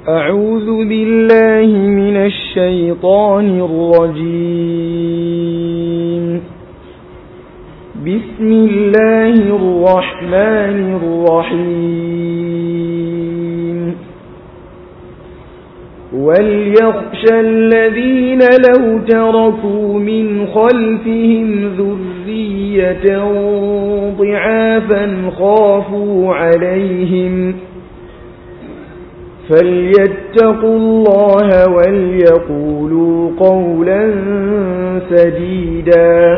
أعوذ بالله من الشيطان الرجيم بسم الله الرحمن الرحيم وليخشى الذين لو تركوا من خلفهم ذرية ضعافا خافوا عليهم فليتقوا الله وليقولوا قولا سديدا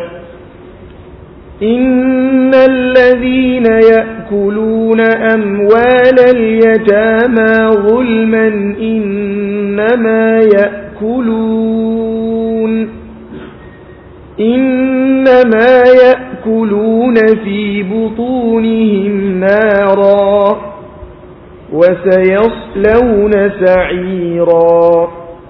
إن الذين يأكلون أموال اليتامى ظلما إنما يأكلون إنما يأكلون في بطونهم نارا وسيصلون سعيرا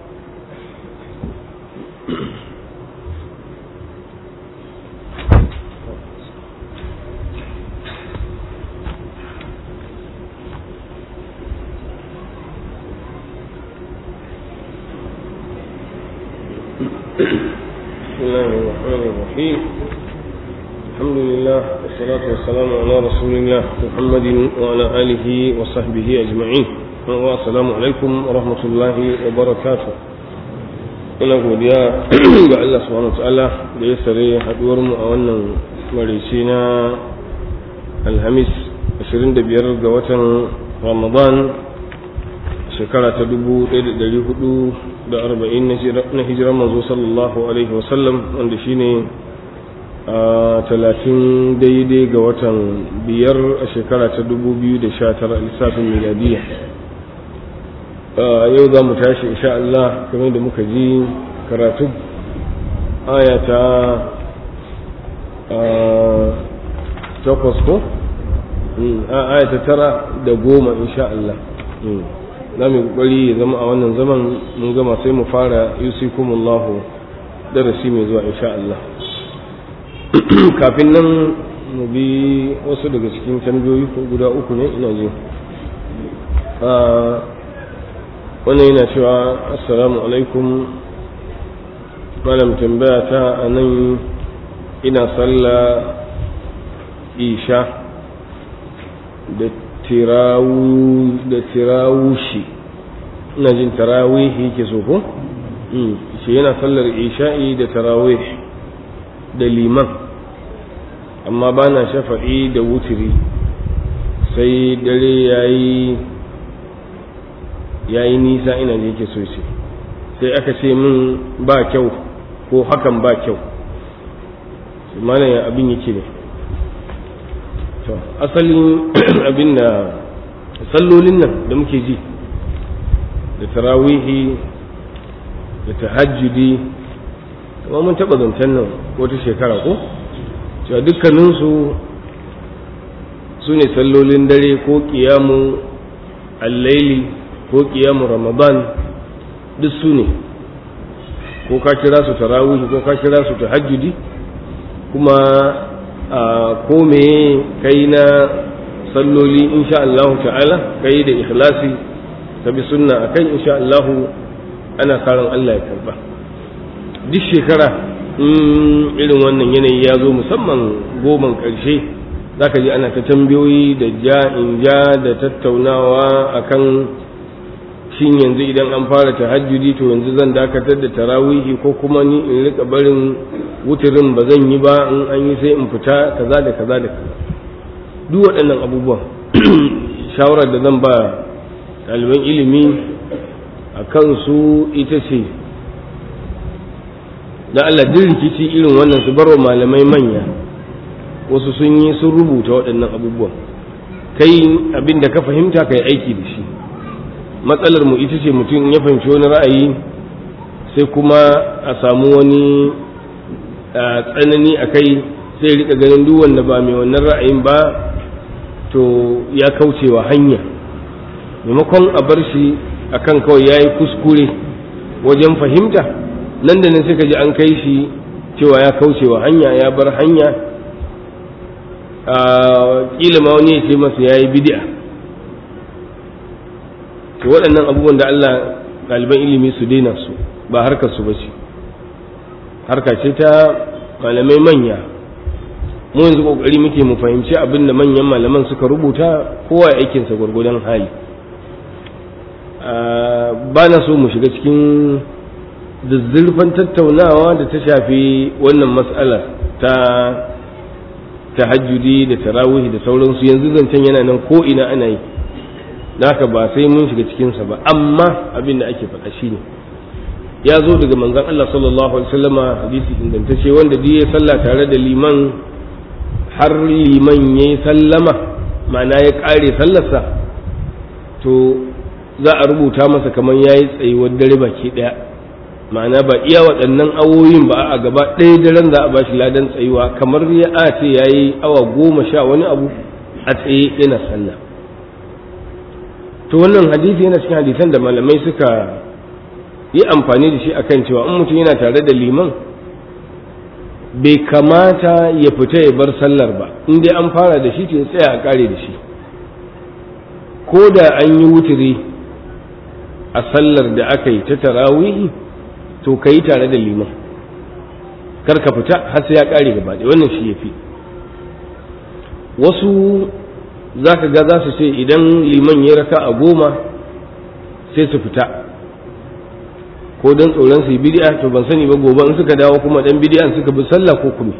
بسم الله الرحمن الرحيم الحمد لله والصلاة والسلام على رسول الله محمد وعلى آله وصحبه أجمعين والسلام عليكم ورحمة الله وبركاته ina godiya ga Allah subhanahu wa ta'ala da ya sare haduwar mu a wannan marici na alhamis 25 ga watan ramadan shekara ta 1440 na hijirar manzo sallallahu alaihi wasallam wanda shine a talatin daidai ga watan biyar a shekara ta 2019 lissafin miladiya yau za mu tashi insha Allah kamar da muka ji karatu aya ta takwas ko aya ta tara da goma insha Allah za mu kokari ya zama a wannan zaman mun gama sai mu fara yusikumullahu darasi mai zuwa insha Allah kafin nan mu bi wasu daga cikin tambayoyi ko guda uku ne ina ji wannan yana cewa assalamu alaikum malam tambaya ta a nan ina sallah isha da da tirawushi ina jin tarawihi ke so ko shi yana sallar isha'i da tarawih da liman amma ba na shafa'i da wutiri sai dare yayi yayi nisa ina da yake so ce sai aka ce min ba kyau ko hakan ba kyau malam ya abin yake ne to asalin abin da sallolin nan da muke ji da tarawihi da tahajjudi kuma mun taɓa zancen nan wata shekara ko cewa dukkaninsu su ne sallolin dare ko ƙiyamu allaili ko ƙiyamu ramadan duk su ne ko ka kira su tarawihi ko ka kira su tahajjudi kuma a ko meye kai na salloli insha Allah ta'ala kai da ikhlasi ka bi sunna akan insha Allah ana karan Allah ya karba duk shekara in irin wannan yanayi ya zo musamman goman ƙarshe zaka ji ana ta tambayoyi da ja in ja da tattaunawa akan shin yanzu idan an fara tahajjudi to yanzu zan dakatar da tarawihi ko kuma ni in rika barin wuturin ba zan yi ba in an yi sai in fita kaza da kaza da kaza duk waɗannan abubuwan shawarar da zan ba ɗaliban ilimi a kansu ita ce da Allah duk rikici irin wannan su barwa malamai manya wasu sun yi sun rubuta waɗannan abubuwan kai abin da ka fahimta ka yi aiki da shi matsalar mu ita ce mutum ya fahimci wani ra'ayi sai kuma a samu wani tsanani a kai sai rika ganin duk wanda ba mai wannan ra'ayin ba to ya kaucewa hanya maimakon a bar shi akan kawai ya yi kuskure wajen fahimta nan da nan sai ka ji an kai shi cewa ya kaucewa hanya ya bar hanya kila ma wani ya ce masa ya yi bid'a to waɗannan abubuwan da Allah ɗaliban ilimi su daina su ba harkar su bace harka ce ta malamai manya mu yanzu kokari muke mu fahimci abin da manyan malaman suka rubuta kowa ya aikinsa gwargwadon hali ba na so mu shiga cikin zazzurfan tattaunawa da ta shafi wannan mas'alar ta tahajjudi da tarawihi da sauransu yanzu zancen yana nan ko ina ana yi haka ba sai mun shiga cikinsa ba amma abin da ake faɗa shine ya zo daga manzon Allah sallallahu alaihi wasallama hadisi ingantacce wanda duk ya sallah tare da liman har liman yayi sallama ma'ana ya ƙare sallarsa to za a rubuta masa kamar yayi tsayuwar dare baki ɗaya ma'ana ba iya waɗannan awoyin ba a gaba ɗaya daren za a bashi ladan tsayuwa kamar ya a ce yayi awa goma sha wani abu a tsaye yana sallah to wannan hadisi yana cikin hadisan da malamai suka yi amfani da shi akan cewa in mutum yana tare da liman bai kamata ya fita ya bar sallar ba in dai an fara da shi to ya tsaya a kare da shi ko da an yi wuturi a sallar da aka yi ta tarawihi to ka yi tare da liman kar ka fita har sai ya kare gaba ɗaya wannan shi ya fi wasu za ka ga za su ce idan liman ya raka a goma sai su fita ko don tsoron su yi bidi'a to ban sani ba gobe in suka dawo kuma dan bidi'an suka bi sallah ko kuma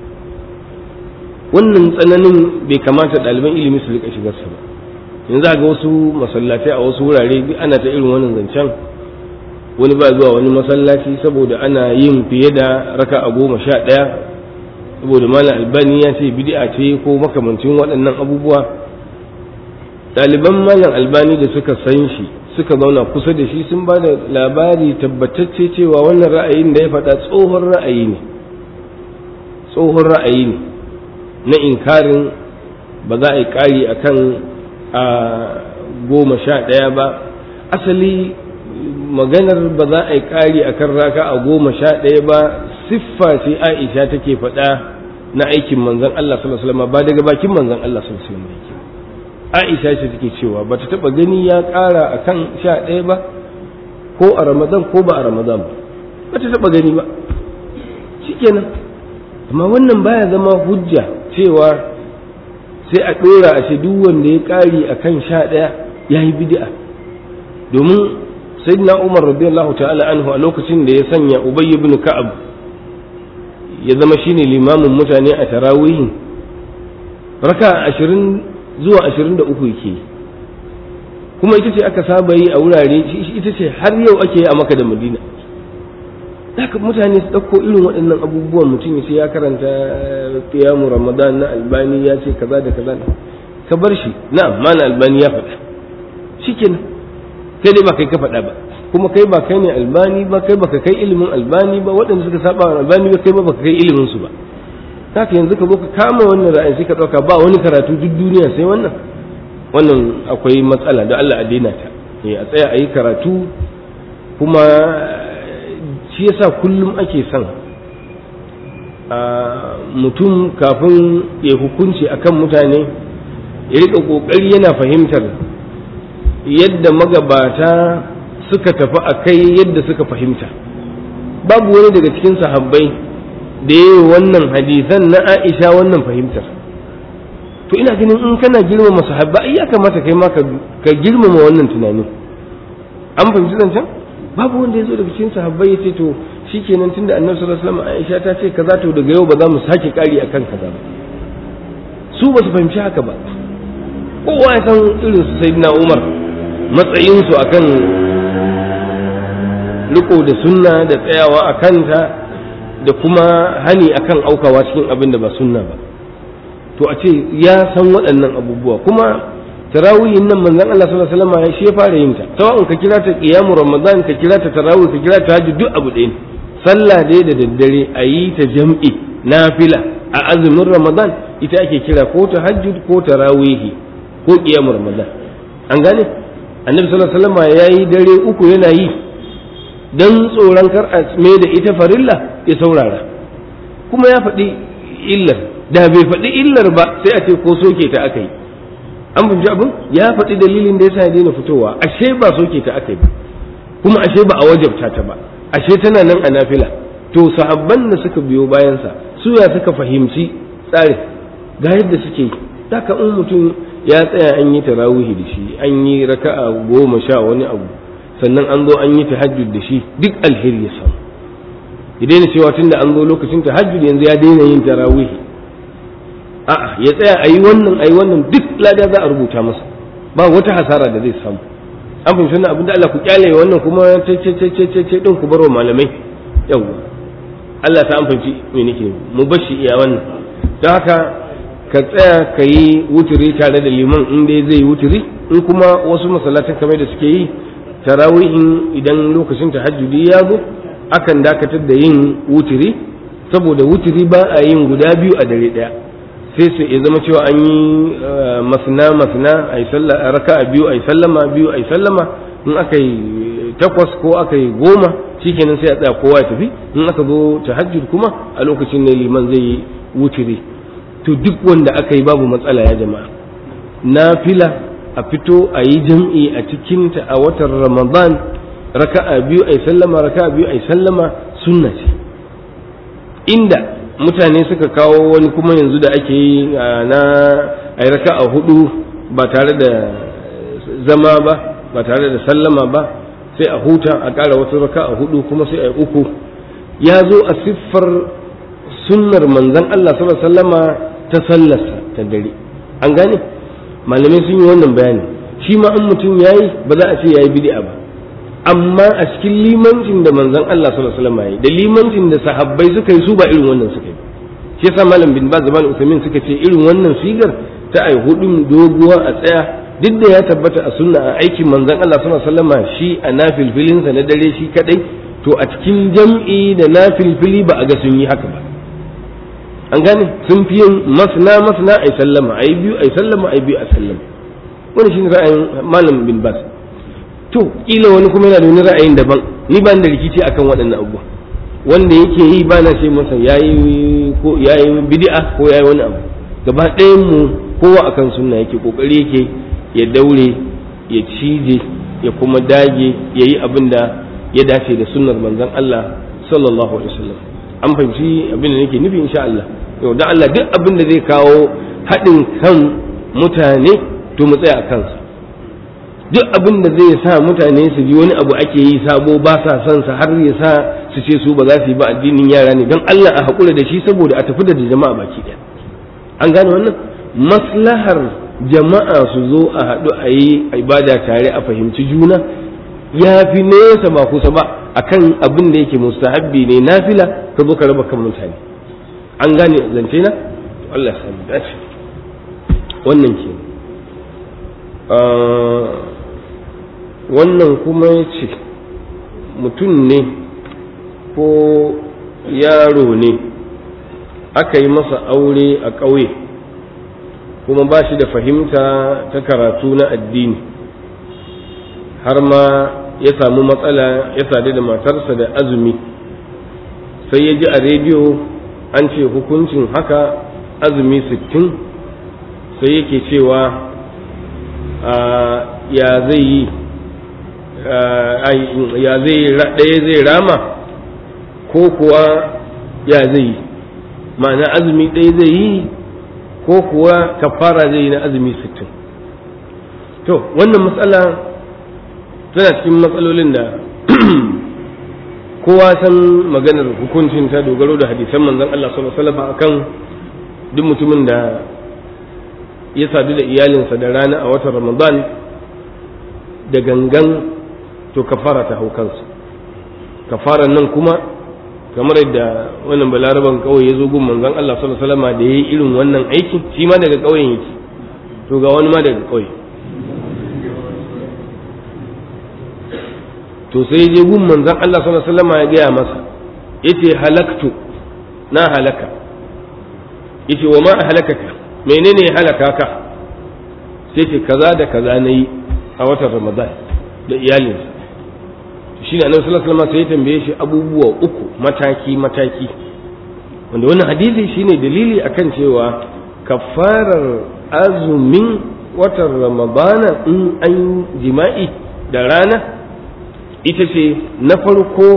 wannan tsananin bai kamata ɗaliban ilimi su rika shigar ba yanzu ga wasu masallatai a wasu wurare ana ta irin wannan zancen wani ba zuwa wani masallaci saboda ana yin fiye da raka a goma sha ɗaya saboda malam albani ya ce bid'a ce ko makamancin waɗannan abubuwa ɗaliban malam albani da suka san shi suka zauna kusa da shi sun ba da labari tabbatacce cewa wannan ra'ayin da ya faɗa tsohon ra'ayi ne tsohon ra'ayi ne na inkarin ba za a yi ƙari a kan a goma sha ɗaya ba asali maganar ba za a yi ƙari a kan raka a goma sha ɗaya ba siffa ce aisha take faɗa na aikin manzon Allah sallallahu alaihi wasallam ba daga bakin manzon Allah sallallahu alaihi wasallam Aisha ce take cewa ba ta taɓa gani ya ƙara a kan sha ɗaya ba ko a Ramadan ko ba a Ramadan ba ba ta taɓa gani ba shikenan amma wannan baya zama hujja cewa sai a ɗora a ce duk wanda ya ƙari a kan sha ɗaya ya yi bid'a domin sayyidina Umar radiyallahu ta'ala anhu a lokacin da ya sanya Ubay ibn Ka'ab ya zama shine limamin mutane a tarawihin raka ashirin zuwa ashirin da uku yake kuma ita ce aka saba yi a wurare ita ce har yau ake yi a maka da madina haka mutane su ɗauko irin waɗannan abubuwan mutum ya ce ya karanta kiyamu ramadan na albani ya ce kaza da kaza ka bar shi na mana albani ya faɗa shikenan kai dai ba kai ka faɗa ba kuma kai ba kai ne albani ba kai baka kai ilimin albani ba waɗanda suka saba wa albani ba kai ba baka kai ilimin su ba haka yanzu ka zo ka kama wannan ra'ayin sai ka ɗauka ba wani karatu duk duniya sai wannan wannan akwai matsala da Allah a daina ta a tsaya a yi karatu kuma shi yasa kullum ake son mutum kafin ya hukunci akan mutane ya rika ƙoƙari yana fahimtar yadda magabata suka tafi a kai yadda suka fahimta babu wani daga cikin sahabbai da ya yi wannan hadisan na aisha wannan fahimtar to ina ganin in kana girmama sahabba ai ya kamata kai ma ka girmama wannan tunani an fahimci zancen babu wanda ya zo daga cikin sahabbai ya ce to shikenan tunda annabi sallallahu alaihi wasallam aisha ta ce kaza to daga yau ba za mu sake kari akan kaza ba su ba su fahimci haka ba kowa ya san irin su sayyidina umar matsayinsu akan riko da sunna da tsayawa a kanta da kuma hani akan aukawa cikin abin da ba sunna ba to a ce ya san waɗannan abubuwa kuma tarawihin nan manzon Allah sallallahu alaihi wasallam ya shi fara yin ta sawa'un ka kira ta qiyamu ramadan ka kira ta tarawih ka kira ta hajji duk abu ɗaya sallah dai da daddare a yi ta jam'i nafila a azumin ramadan ita ake kira ko ta hajjud ko tarawihi ko qiyamu ramadan an gane annabi sallallahu alaihi wasallam yayi dare uku yana yi dan tsoron kar a mai da ita farilla ya saurara kuma ya faɗi illar da bai faɗi illar ba sai a ce ko soke ta aka yi an fahimci abin ya faɗi dalilin da yasa ya daina fitowa ashe ba soke ta aka yi ba kuma ashe ba a wajabta ta ba ashe tana nan a nafila to sahabban da suka biyo bayansa su ya suka fahimci tsarin ga yadda suke yi haka in mutum ya tsaya an yi tarawihi da shi an yi raka'a goma sha wani abu sannan an zo an yi tahajjud da shi duk alheri ya samu ya daina cewa tunda an zo lokacin tahajjud yanzu ya daina yin tarawihi a'a ya tsaya a yi wannan a yi wannan duk lada za a rubuta masa ba wata hasara da zai samu an fahimci wannan abin da Allah ku kyale wannan kuma ce ce ce ce ce ce din ku barwa malamai yawwa Allah ta an fahimci me nake mu bashi iya wannan don haka ka tsaya ka yi wuturi tare da liman in dai zai wuturi in kuma wasu masallatan kamar da suke yi tarawihin idan lokacin tahajjudi ya zo akan dakatar da yin wuturi saboda wuturi ba a yin guda biyu a dare daya sai su ya zama cewa an yi masna masna a yi raka a biyu a yi sallama biyu a yi sallama in aka yi takwas ko aka yi goma shikenan sai a tsaya kowa ya tafi in aka zo tahajjud kuma a lokacin ne liman zai yi wuturi to duk wanda aka yi babu matsala ya jama'a nafila a fito a yi jam'i a cikinta a watan ramadan raka'a biyu a yi sallama raka'a biyu a yi sallama sunna ce inda mutane suka kawo wani kuma yanzu da ake yi na a yi raka'a hudu ba tare da zama ba ba tare da sallama ba sai a huta a ƙara wata raka'a hudu kuma sai a yi uku ya zo a siffar sunnar manzon Allah sallallahu alaihi wasallama ta sallarsa ta dare an gane malamai sun yi wannan bayani shi ma an mutum yayi ba za a ce yayi bid'a ba amma a cikin limancin da manzon Allah sallallahu alaihi wasallam yayi da limancin da sahabbai suka yi su ba irin wannan suka yi shi yasa malam bin Baz zaman Uthaymeen suka ce irin wannan sigar ta ai hudun doguwa a tsaya duk da ya tabbata a sunna a aikin manzon Allah sallallahu alaihi wasallam shi a nafilfilinsa na dare shi kadai to a cikin jam'i da nafilfili ba a ga sun yi haka ba an gane sun fi yin masna masna ai sallama ai biyu ai sallama ai biyu a sallama wani shine ra'ayin malam bin bas to kila wani kuma yana da wani ra'ayin daban ni ba da rikici akan waɗannan abubuwa wanda yake yi ba na ce masa yayi ko yayi bid'a ko yayi wani abu gaba ɗayan mu kowa akan sunna yake kokari yake ya daure ya cije ya kuma dage ya yi abin da ya dace da sunnar manzon Allah sallallahu alaihi wasallam an fahimci abin da nake nufi insha Allah yau da Allah duk abin da zai kawo haɗin kan mutane to mu tsaya a kansa duk abin da zai sa mutane su ji wani abu ake yi sabo ba sa son sa har ya sa su ce su ba za su yi ba addinin yara ne don Allah a haƙura da shi saboda a tafi da jama'a baki ɗaya an gane wannan maslahar jama'a su zo a haɗu a yi ibada tare a fahimci juna ya fi nesa ba kusa ba akan abin da yake mustahabbi ne nafila ka zo ka raba kan mutane an gane zance na Allah ya sami dace wannan ke wannan kuma ya ce mutum ne ko yaro ne aka yi masa aure a ƙauye kuma ba shi da fahimta ta karatu na addini har ma ya samu matsala ya sadu da matarsa da azumi sai ya ji a rediyo an ce hukuncin haka azumi sittin sai yake cewa ya zai yi ya zai ɗaya zai rama ko kuwa ya zai yi ma'ana azumi ɗaya zai yi ko kuwa kafara zai yi na azumi sittin to wannan matsala tana cikin matsalolin da kowa san maganar hukuncin ta dogaro da hadisan manzon Allah sallallahu alaihi wasallam akan duk mutumin da ya sadu da iyalinsa da rana a watan Ramadan da gangan to kafara ta hau kansa kafaran nan kuma kamar yadda wannan balaraban kawai ya zo gun manzon Allah sallallahu alaihi wasallam da yayi irin wannan aikin shi ma daga kauyen yake to ga wani ma daga kauye to sai je gun manzon Allah sallallahu alaihi wasallam ya gaya masa yace halaktu na halaka yace wa ma halakaka menene ya halaka ka sai ce kaza da kaza nayi a watan Ramadan da iyalinsa shi ne annabi sallallahu alaihi wasallam sai ya tambaye shi abubuwa uku mataki mataki wanda wannan hadisi shine dalili akan cewa kafarar azumin watan ramadana in an jima'i da rana ita ce na farko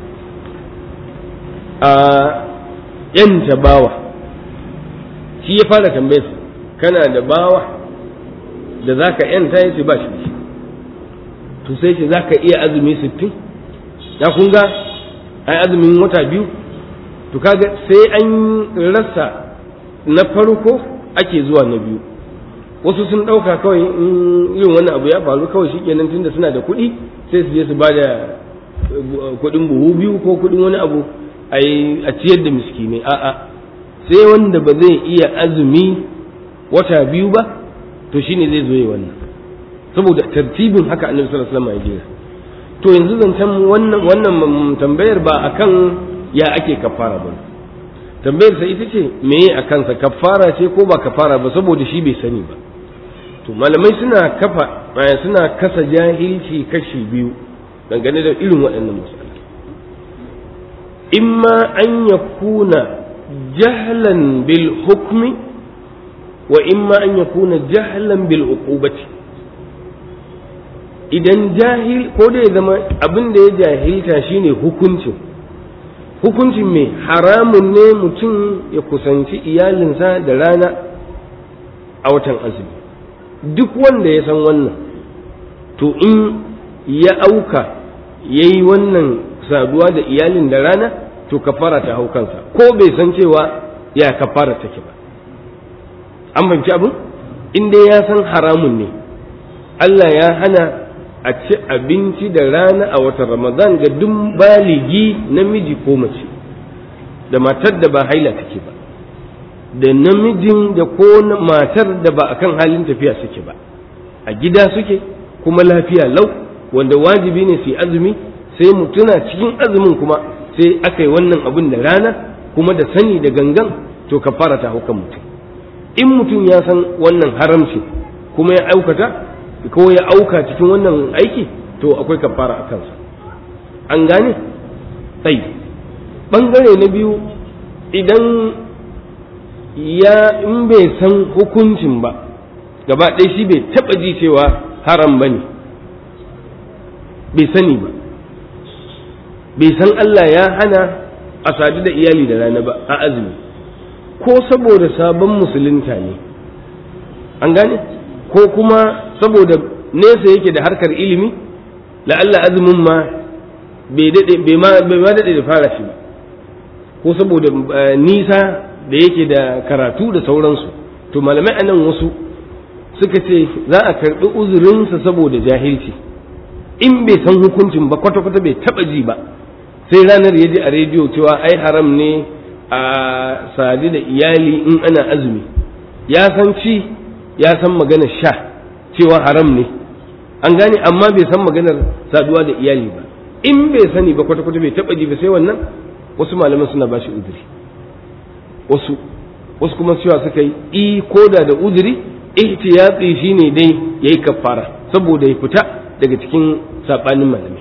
a yanta bawa shi ya fara tambayarsa kana da bawa da za ka yanta ya ce ba shi to sai ce za ka iya azumi sittin ya kun ga ai azumin wata biyu to kaga sai an rasa na farko ake zuwa na biyu wasu sun ɗauka kawai in irin wani abu ya faru kawai shi kenan tunda suna da kuɗi sai su je su ba da kuɗin buhu biyu ko kuɗin wani abu a ciyar da miskinai a'a sai wanda ba zai iya azumi wata biyu ba to shine zai zo yi wannan saboda tartibin haka annabi sallallahu alaihi wasallam ya jira to yanzu zancen wannan wannan tambayar ba akan ya ake kafara ba tambayar sa ita ce meye a kansa kafara ce ko ba kafara ba saboda shi bai sani ba to malamai suna kafa suna kasa jahilci kashi biyu dangane da irin waɗannan masalai imma an yakuna jahlan bil hukmi wa imma an yakuna jahlan bil uqubati idan jahil ko da ya zama abin da ya jahilta shine hukuncin hukuncin mai haramun ne mutum ya kusanci iyalinsa da rana a watan azumi duk wanda ya san wannan to in ya auka ya yi wannan saduwa da iyalin da rana to kafara ta hau kansa ko bai san cewa ya kafara take ba an fahimci abin in dai ya san haramun ne Allah ya hana a ci abinci da rana a watan ramadan ga duk baligi namiji ko mace da matar da ba haila take ba da namijin da ko matar da ba akan halin tafiya suke ba a gida suke kuma lafiya lau wanda wajibi ne su azumi sai mutuna cikin azumin kuma sai aka yi wannan abin da rana kuma da sani da gangan to ka fara ta hukan mutum in mutum ya san wannan haramci kuma ya aukata ko ya auka cikin wannan aiki to akwai kafara a kansa an gane sai bangare na biyu idan ya in bai san hukuncin ba gaba ɗaya shi bai taɓa ji cewa haram ba ne bai sani ba bai san Allah ya hana a sadu da iyali da rana ba a azumi ko saboda sabon musulunta ne an gane ko kuma saboda nesa yake da harkar ilimi la'alla azumin ma bai ma daɗe da fara shi ba ko saboda nisa da yake da karatu da sauransu to malamai a nan wasu suka ce za a karɓi uzurinsa saboda jahilci in bai san hukuncin ba kwata-kwata bai taɓa ji ba sai ranar ya ji a rediyo cewa ai haram ne a sadu da iyali in ana azumi ya san ci ya san maganar sha cewa haram ne an gane amma bai san maganar saduwa da iyali ba in bai sani ba kwata-kwata bai taɓa ji ba sai wannan wasu malaman suna ba shi uzuri wasu wasu kuma cewa suka yi i koda da uzuri ihtiyatsi shine dai yayi kafara saboda ya fita daga cikin sabanin malamai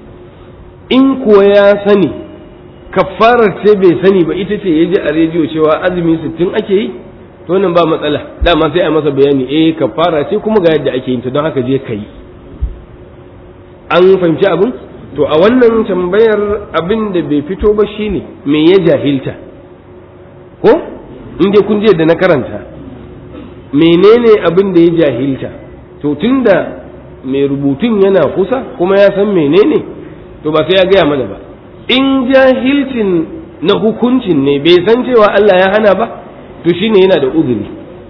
in kuwa ya sani kafarar ce bai sani ba ita ce ya ji a rediyo cewa azumi sittin ake yi to nan ba matsala dama sai a masa bayani eh kafara ce kuma ga yadda ake yin ta don haka je ka yi an fahimci abin to a wannan tambayar abin da bai fito ba shine me ya jahilta ko in dai kun je da na karanta menene abin da ya jahilta to tunda mai rubutun yana kusa kuma ya san menene to ba sai ya gaya mana ba in jahilcin na hukuncin ne bai san cewa Allah ya hana ba to shine yana da uzuri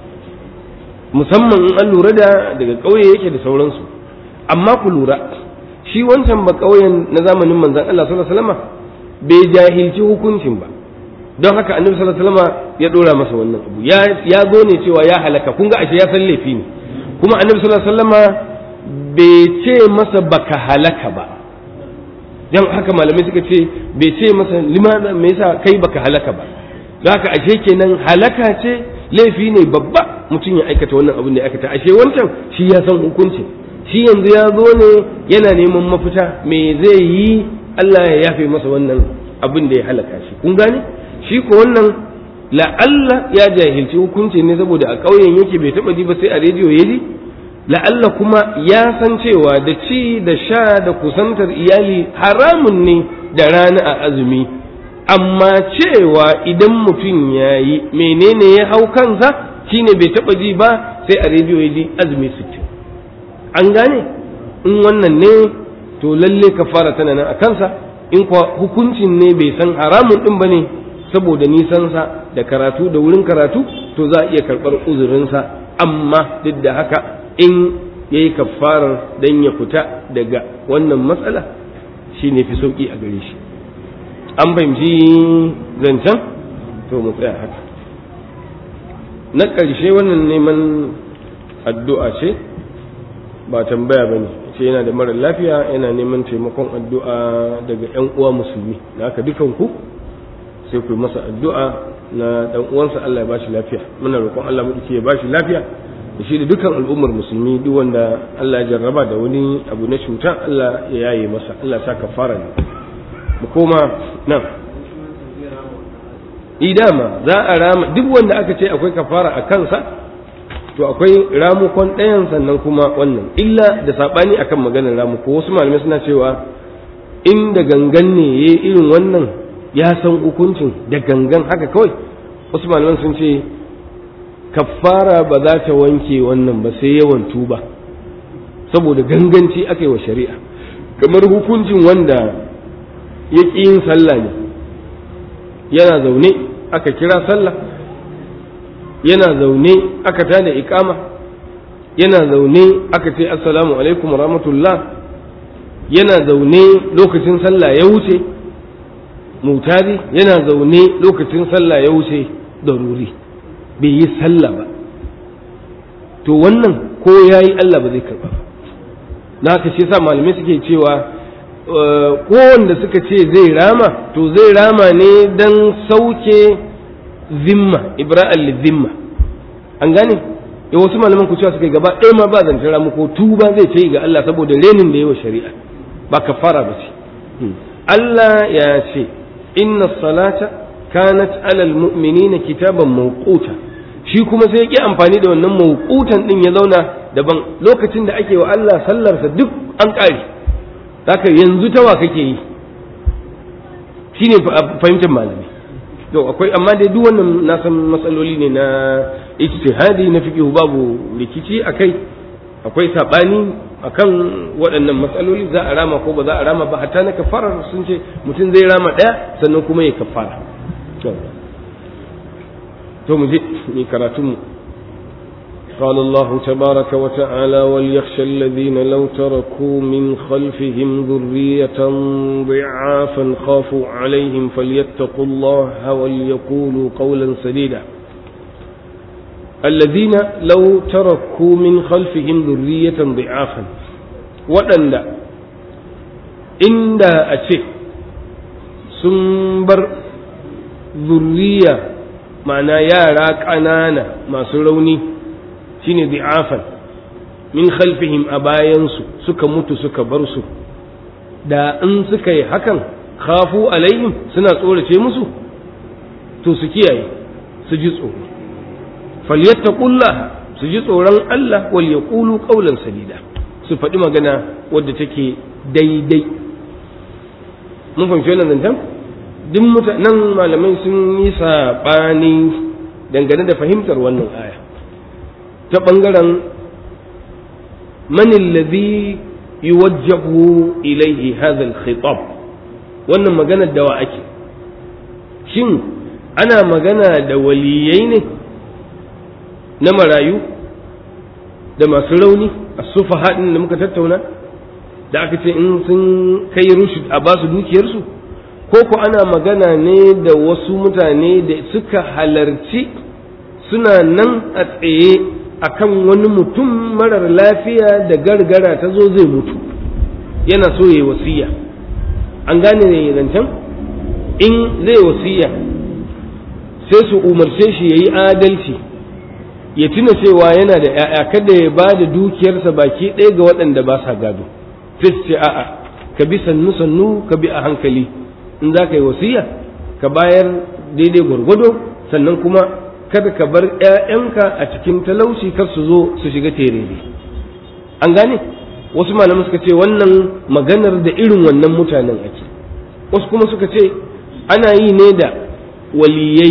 musamman in an lura da daga ƙauye yake da sauransu amma ku lura shi wancan ba ƙauyen na zamanin manzon Allah sallallahu alaihi wasallam bai jahilci hukuncin ba don haka annabi sallallahu alaihi wasallam ya dora masa wannan abu ya ya zo ne cewa ya halaka kun ga ashe ya san laifi ne kuma annabi sallallahu alaihi wasallam bai ce masa baka halaka ba dan haka malamai suka ce bai ce masa limana me yasa kai baka halaka ba don haka ashe kenan halaka ce laifi ne babba mutum ya aikata wannan abin da ya aikata ashe wancan shi ya san hukunci shi yanzu ya zo ne yana neman mafita me zai yi Allah ya yafe masa wannan abin da ya halaka shi kun gane shi ko wannan la'alla ya jahilci hukunci ne saboda a ƙauyen yake bai taɓa ji ba sai a rediyo ya ji la'alla kuma ya san cewa da ci da sha da kusantar iyali haramun ne da rana a azumi amma cewa idan mutum ya yi menene ya hau kansa shine bai taɓa ji ba sai a rediyo ya ji azumi sittin an gane in wannan ne to lalle kafara tana nan a kansa in kuwa hukuncin ne bai san haramun ɗin ba ne saboda nisansa da karatu da wurin karatu to za a iya karɓar uzurinsa amma duk da haka in ya yi kafarar don ya fita daga wannan matsala shi ne fi sauƙi a gare shi an fahimci zancen to mu tsaya haka na ƙarshe wannan neman addu'a ce ba tambaya ba ne ce yana da mara lafiya yana neman taimakon addu'a daga 'yan uwa musulmi da haka dukanku sai ku masa addu'a na ɗan uwansa Allah ya bashi lafiya muna roƙon Allah mu ya bashi lafiya da shi da dukkan al'ummar musulmi duk wanda Allah ya jarraba da wani abu na cuta Allah ya yaye masa Allah sa kafara ne mu koma nan idama za a rama duk wanda aka ce akwai kafara a kansa to akwai ramukon ɗayan sannan kuma wannan illa da saɓani akan maganar ramuko wasu malamai suna cewa in da gangan ne ya irin wannan ya san hukuncin da gangan haka kawai wasu malaman sun ce kafara ba za ta wanke wannan ba sai yawan tuba saboda ganganci aka yi wa shari'a kamar hukuncin wanda ya ƙi yin sallah ne yana zaune aka kira sallah yana zaune aka tada ikama yana zaune aka ce assalamu alaikum rahmatullah yana zaune lokacin sallah ya wuce mutari yana zaune lokacin sallah ya wuce daruri bai yi sallah ba to wannan ko ya yi Allah ba zai karba ba na haka shi sa malamai suke cewa ko wanda suka ce zai rama to zai rama ne don sauke zimma ibra'al zimma an gane ya wasu malaman ku cewa suka gaba ɗaya ma ba zancen ramu ko tuba zai ce ga Allah saboda renin da yawa shari'a ba kafara ba ce Allah ya ce inna salata kanat alal mu'minina kitaban mawquta shi kuma sai ya ki amfani da wannan mawqutan din ya zauna daban lokacin da ake wa Allah sallarsa duk an ƙare haka yanzu tawa kake yi shine fahimtar malami to akwai amma dai duk wannan na san matsaloli ne na ijtihadi na fiqh babu rikici akai akwai sabani akan waɗannan matsaloli za a rama ko ba za a rama ba hatta na kafarar sun ce mutum zai rama ɗaya sannan kuma ya kafara to mu je ni karatun mu قال الله تبارك وتعالى وليخشى الذين لو تركوا من خلفهم ذرية ضعافا خافوا عليهم فليتقوا الله وليقولوا قولا سديدا الذين لو تركوا من خلفهم ذرية ضعافا وأن إن أشي سنبر ذرية معنى يا راك أنانا ما سروني shine di'afan min khalfihim a bayansu suka mutu suka bar su da in suka yi hakan khafu alaihim suna tsorace musu to su kiyaye su ji tsoro falyattaqullah su ji tsoron Allah wal yaqulu qawlan sadida su faɗi magana wadda take daidai mun fahimci wannan zancen duk mutanen malamai sun yi saɓani dangane da fahimtar wannan aya ta ɓangaren manin ladhi yuwajjahu ilaihi hadha al-khitab wannan maganar dawa ake shin ana magana da waliyai ne na marayu da masu rauni a sufa haɗin da muka tattauna da aka ce in sun kai rushd a basu dukiyarsu ko ku ana magana ne da wasu mutane da suka halarci suna nan a tsaye akan wani mutum marar lafiya da gargara ta zo zai mutu yana so ya yi wasiya an gane ne zancen in zai wasiya sai su umarce shi ya yi adalci ya tuna cewa yana da ‘ya'ya kada ya ba da dukiyarsa baki ɗaya ga waɗanda ba sa gado sai ce a'a ka bi sannu sannu ka bi a hankali in za ka yi wasiya ka bayar daidai gwargwado sannan kuma kada ka bar ‘ya'yanka a cikin talauci kar su zo su shiga terere an gane wasu malaman suka ce wannan maganar da irin wannan mutanen ake wasu kuma suka ce ana yi ne da waliyai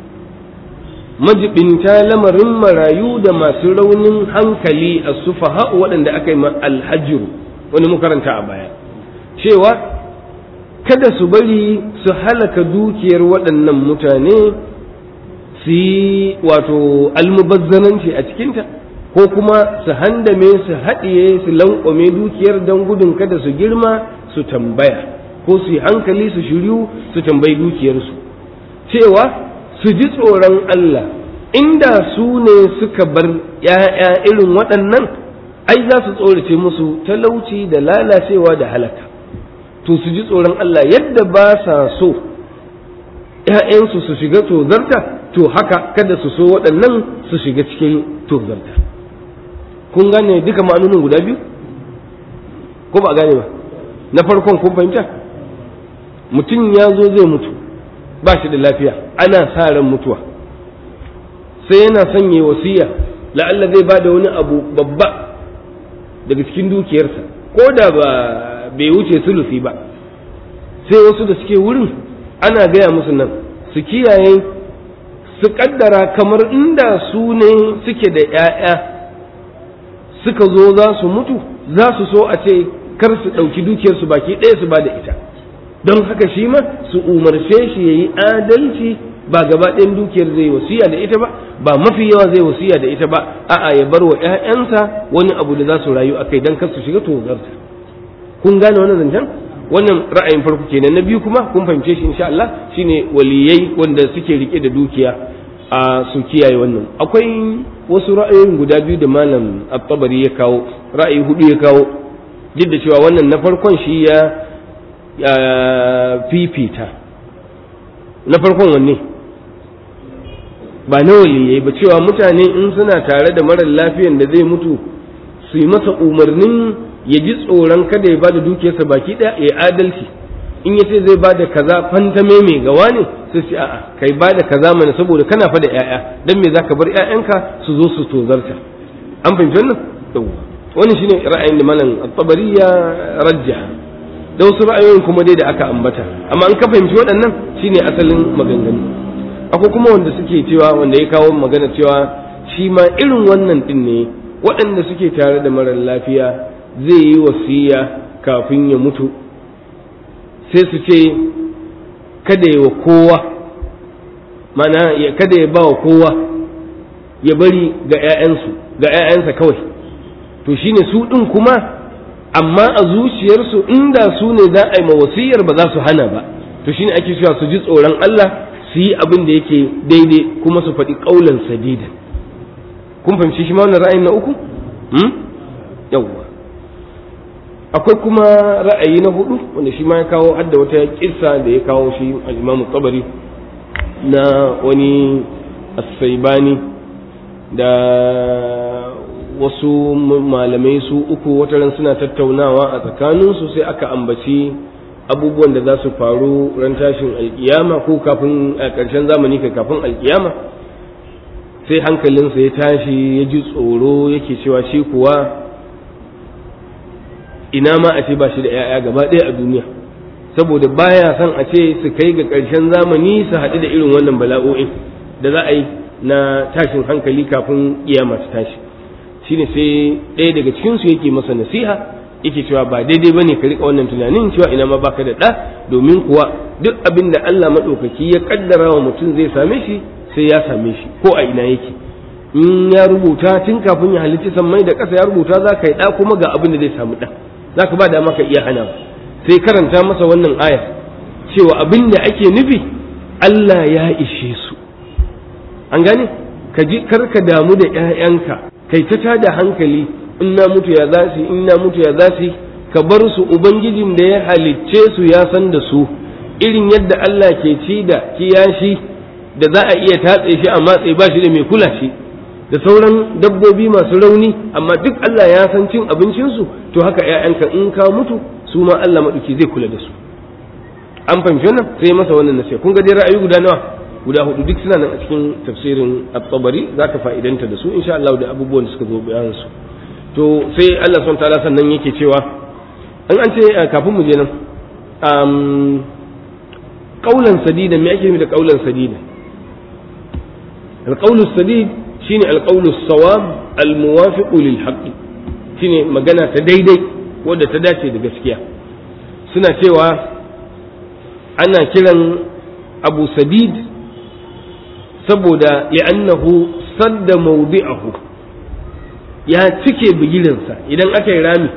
majibinta lamarin marayu da masu raunin hankali a sufaha waɗanda aka yi alhajiru wani makaranta a baya cewa kada su bari su halaka dukiyar waɗannan mutane su yi wato almubazzananci a cikinta ko kuma su handame su haɗiye su lankwame dukiyar don gudun kada su girma su tambaya ko su yi hankali su shiryu su tambayi dukiyarsu cewa su ji tsoron Allah inda su ne suka bar ‘ya'ya irin waɗannan ai za su tsorace musu talauci da lalacewa da halaka to su ji tsoron Allah yadda ba sa so ‘ya'yansu su shiga tozarta to haka kada su so waɗannan su shiga cikin tozarta kun gane duka ma'anonin guda biyu ko ba gane ba na farkon kun fahimta mutum ya zo zai mutu ba shi da lafiya ana sa ran mutuwa sai yana sanya wasiya la'alla zai ba da wani abu babba daga cikin dukiyarsa ko da ba bai wuce sulusi ba sai wasu da suke wurin ana gaya musu nan su kiyaye su kaddara kamar inda su ne suke da 'ya'ya suka zo za su mutu za su so a ce kar su ɗauki dukiyarsu baki ɗaya su ba da ita don haka shi ma su umarce shi ya yi adalci ba gaba ɗayan dukiyar zai wasiya da ita ba ba mafi yawa zai wasiya da ita ba a'a ya bar wa ƴaƴansa wani abu da za su rayu akai dan kar su shiga tozarta kun gane wannan zancen wannan ra'ayin farko kenan na biyu kuma kun fahimce shi insha Allah shine waliyai wanda suke rike da dukiya a su kiyaye wannan akwai wasu ra'ayoyin guda biyu da malam at-tabari ya kawo ra'ayi hudu ya kawo duk da cewa wannan na farkon shi ya fifita na farkon wanne ba na waliyai ba cewa mutane in suna tare da marar lafiyan da zai mutu su yi masa umarnin ya ji tsoron kada ya bada dukiyarsa baki ɗaya ya adalci in ya ce zai bada kaza fantame mai gawa ne sai ce a'a kai bada kaza mana saboda kana fa da ƴaƴa dan me zaka bar ƴaƴanka su zo su tozarta an fahimci wannan wannan shine ra'ayin da malam at-tabari ya rajjaha da wasu ra'ayoyin kuma dai da aka ambata amma an ka fahimci waɗannan shine asalin maganganu akwai kuma wanda suke cewa wanda ya kawo magana cewa shi ma irin wannan din ne waɗanda suke tare da marar lafiya zai yi wasiya kafin ya mutu sai su ce kada ya wa kowa mana ya kada ya ba wa kowa ya bari ga 'ya'yansu ga 'ya'yansa kawai to shine su ɗin kuma amma a zuciyarsu inda su ne za a yi wasiyar ba za su hana ba to shine ake cewa su ji tsoron Allah su yi abin da yake daidai kuma su faɗi ƙaulan sadidan kun fahimci shi ma wannan ra'ayin na uku hmm? yawwa akwai kuma ra'ayi na hudu wanda shi ma ya kawo hadda wata kissa da ya kawo shi al-Imam Tabari na wani as-Saibani da wasu malamai su uku wataran suna tattaunawa a tsakaninsu sai aka ambaci abubuwan da za su faru ran tashin alkiyama ko kafin a ƙarshen zamani kai kafin alkiyama sai hankalinsa ya tashi ya ji tsoro yake cewa shi kuwa ina ma a ce ba shi da 'ya'ya gaba ɗaya a duniya saboda baya son a ce su kai ga ƙarshen zamani su haɗu da irin wannan bala'o'in da za a yi na tashin hankali kafin kiyama ta tashi shine sai ɗaya daga cikinsu yake masa nasiha yake cewa ba daidai bane ka rika wannan tunanin cewa ina ma baka da ɗa domin kuwa duk abin da Allah maɗaukaki ya kaddara wa mutum zai same shi sai ya same shi ko a ina yake in ya rubuta tun kafin ya halicci sammai da ƙasa ya rubuta za ka yi ɗa kuma ga abin da zai samu ɗa za ka ba da maka iya hana sai karanta masa wannan aya cewa abin da ake nufi Allah ya ishe su an gane ka ji kar ka damu da 'ya'yanka kai ta tada hankali in na mutu ya za su in na mutu ya za su ka bar su ubangijin da ya halicce su ya san da su irin yadda Allah ke ci da kiyashi da za a iya tatse shi a matse ba shi da mai kula shi da sauran dabbobi masu rauni amma duk Allah ya san cin abincinsu to haka ‘ya'yanka in ka mutu su ma Allah maɗuki zai kula da su an fahimci wannan sai masa wannan nasiha kun ga dai ra'ayi guda nawa guda hudu duk suna nan a cikin tafsirin at-tabari zaka fa'idanta da su insha Allah da abubuwan da suka zo bayan su to sai Allah subhanahu ta'ala sannan yake cewa an an ce kafin mu je nan um, qaulan sadida me ake nufi da qaulan sadida القول السديد شيني القول الصواب الموافق للحق شيني magana ta daidai wadda ta dace da gaskiya suna cewa ana kiran abu sadid saboda li'annahu sadda mawdi'ahu ya cike bigilinsa idan aka yi rami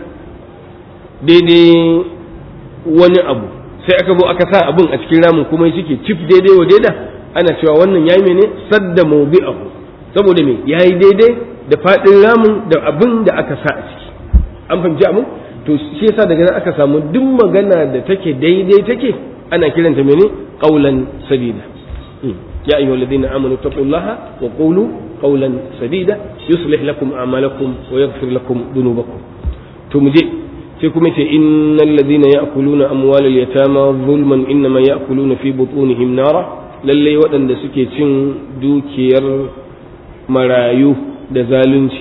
daidai wani abu sai aka zo aka sa abin a cikin ramin kuma ya cike cif daidai wa daida ana cewa wannan yayi mene sadda mawdi'ahu saboda me yayi daidai da fadin ramin da abin da aka sa a ciki an fahimci abin to shi yasa daga nan aka samu duk magana da take daidai take ana kiranta mene qaulan sadida ya ayyuha alladhina amanu taqullaha wa qulu qawlan sadida yuslih lakum a'malakum wa yaghfir lakum dhunubakum to muje sai kuma ce innal ladhina ya'kuluna amwalal yatama zulman innama ya'kuluna fi butunihim nara lalle waɗanda suke cin dukiyar marayu da zalunci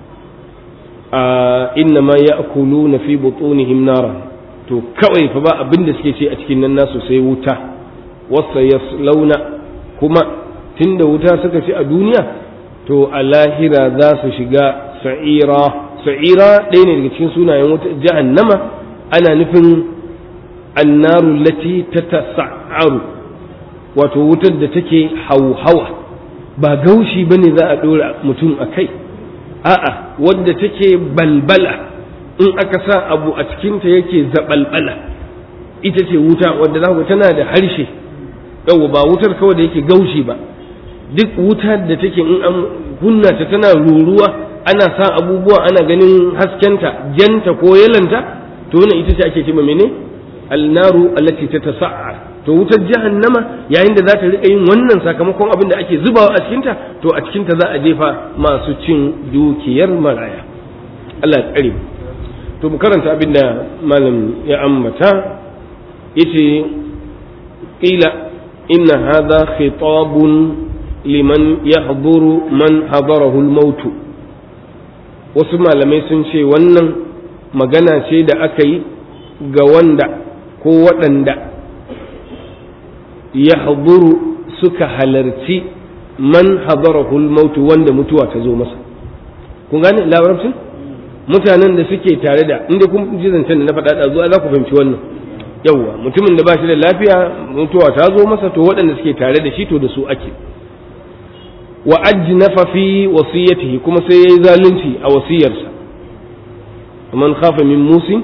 a innama ya'kuluna fi butunihim nara to kawai fa ba abin da suke ce a cikin nan nasu sai wuta wasa yaslauna kuma tunda wuta suka ci a duniya to a lahira za su shiga sa'ira sa'ira ɗaya ne daga cikin sunayen wuta jahannama ana nufin annaru lati ta tasa'aru wato wutar da take hauhawa ba gaushi bane za a ɗora mutum a kai a'a wadda take balbala in aka sa abu a cikinta yake zabalbala ita ce wuta wadda za ku tana da harshe yau ba wutar kawai da yake gaushi ba duk wuta da take in an kunna ta tana ruruwa ana sa abubuwa ana ganin haskenta janta ko yalanta to wannan ita ce ake cewa mene alnaru allati tatasa'ar to wutar jahannama yayin da za ta rika yin wannan sakamakon abin da ake zubawa a cikinta to a cikinta za a jefa masu cin dukiyar maraya Allah ya tsare to mu karanta abin da malam ya ambata yace qila inna hadha khitabun liman yahduru man hadarahu al-maut wasu malamai sun ce wannan magana ce da aka yi ga wanda ko waɗanda yahduru suka halarci man hadarahu al-maut wanda mutuwa ta zo masa kun gane labarabcin mutanen da suke tare da inda kun ji zancen da na faɗa da zuwa za ku fahimci wannan yawwa mutumin da ba shi da lafiya mutuwa ta zo masa to waɗanda suke tare da shi to da su ake wa ajnafa fi wasiyatihi kuma sai yayi zalunci a wasiyarsa man khafa min musin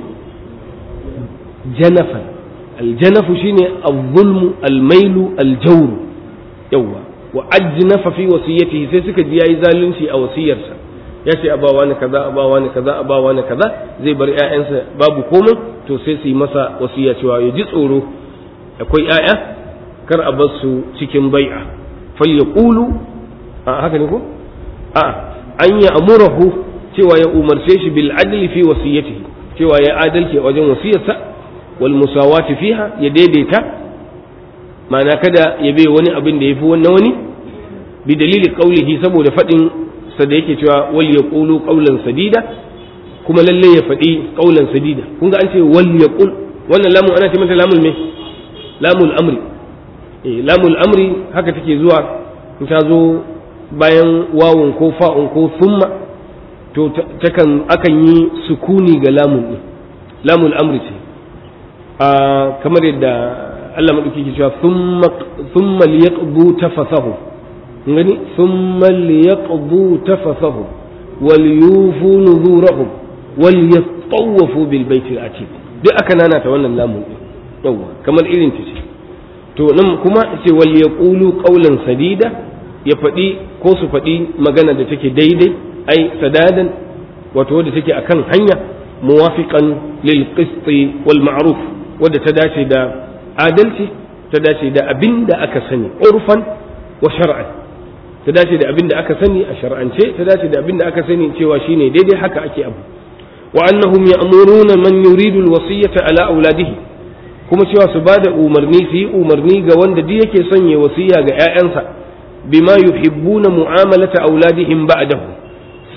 janafa aljanafu shine al-zulmu al-mailu al-jawr yawwa wa ajnafa fi wasiyatihi sai suka ji yayi zalunci a wasiyarsa ya ce abawa ni kaza abawa ni kaza abawa ni kaza zai bar ƴaƴansa babu komai to sai su yi masa wasiya cewa ya ji tsoro akwai ƴaƴa kar a bar su cikin bai'a fal yaqulu a haka ne ko a an ya amurahu cewa ya umarce shi bil adli fi wasiyatihi cewa ya adalci a wajen wasiyarsa wal musawati fiha ya daidaita ma'ana kada ya bai wani abin da yafi wannan wani bi dalili qaulihi saboda fadin sa da yake cewa wal yaqulu qawlan sadida kuma lalle ya faɗi qawlan sadida kun ga an ce wal yaqul wannan lamun ana ce mata lamul me lamul amri eh lamul amri haka take zuwa in ta zo bayan wawun ko fa'un ko thumma to takan akan yi sukuni ga lamun din lamul amri ce a kamar yadda Allah madauki ke cewa thumma thumma liyaqdu tafasahu gani thumma liyaqdu tafasahu wal yufu nuzurahum wal yatawafu bil baiti al atiq duk aka nana ta wannan lamun din yawa kamar irin ta ce to nan kuma ce wal yaqulu qawlan sadida ya faɗi ko su faɗi magana da take daidai ai sadadan wato wadda take akan hanya muwafiqan lil qisti wal ma'ruf wadda ta dace da adalci ta dace da abin da aka sani urfan wa shar'an ta dace da abin da aka sani a shar'ance ta dace da abin da aka sani cewa shine daidai haka ake abu wa annahum ya'muruna man yuridu alwasiyata ala auladihi kuma cewa su bada umarni su yi umarni ga wanda duk yake son ya wasiya ga ƴaƴansa bima yuhibbuna mu'amalata auladihim ba'dahu su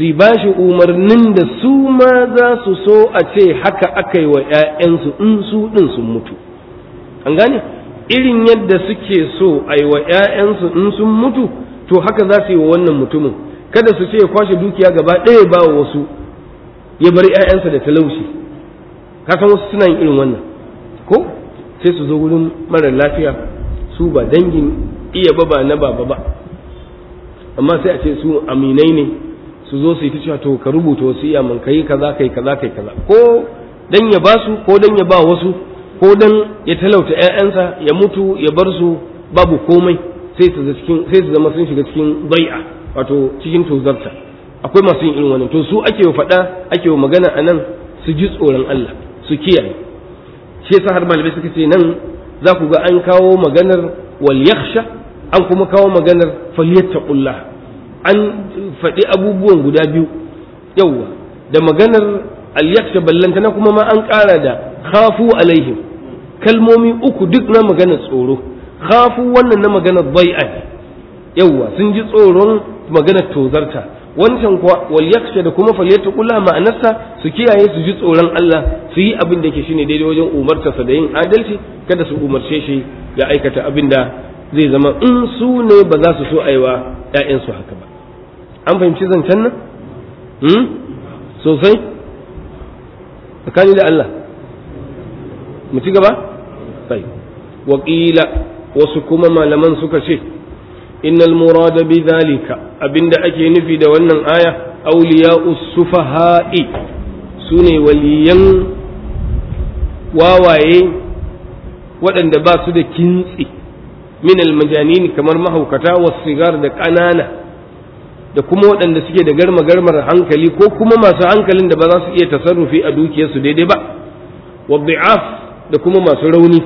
su ba shi umarnin da su ma za su so a ce haka aka yi wa ‘ya'yansu in su ɗin sun mutu an gane irin yadda suke so a yi wa ‘ya'yansu in sun mutu to haka za su yi wa wannan mutumin kada su ce ya kwashe dukiya gaba ɗaya ba wa wasu ya bar ‘ya'yansa da talauci kasan wasu suna yin irin wannan ko sai su zo wurin mara lafiya su ba dangin iya ba ba na baba ba amma sai a ce su aminai ne su zo su yi ta cewa to ka rubuta wasiya man kai kaza kai kaza kai kaza ko dan ya ba su ko dan ya ba wasu ko dan ya talauta ƴaƴansa ya mutu ya bar su babu komai sai su cikin sai su zama sun shiga cikin bai'a wato cikin tozarta akwai masu yin irin wannan to su ake wa faɗa ake wa magana anan su ji tsoron Allah su kiyaye shi yasa har malamai suka ce nan za ku ga an kawo maganar wal yakhsha an kuma kawo maganar falyattaqullah an faɗi abubuwan guda biyu yauwa da maganar alyaksha ballantana kuma ma an ƙara da khafu alaihim kalmomi uku duk na maganar tsoro khafu wannan na maganar bai'a ne yauwa sun ji tsoron maganar tozarta wancan kuwa wal yaksha da kuma falyattaqullah ma'anarsa su kiyaye su ji tsoron Allah su yi abin da yake shine daidai wajen umartarsa da yin adalci kada su umarce shi ya aikata abin da zai zama in su ne ba za su so aiwa ‘ya'yansu haka ba an fahimci zancen nan? sosai tsakani da Allah mu ci gaba? sai waƙila wasu kuma malaman suka ce innal murada bi zalika abinda ake nufi da wannan aya auliya sufaha'i su ne waliyan wawaye waɗanda ba su da kintsi min almajanini kamar mahaukata sigar da ƙanana da kuma waɗanda suke da garma garmar hankali ko kuma masu hankalin da ba za su iya tasarrufi a dukiyarsu daidai ba wa bi'af da kuma masu rauni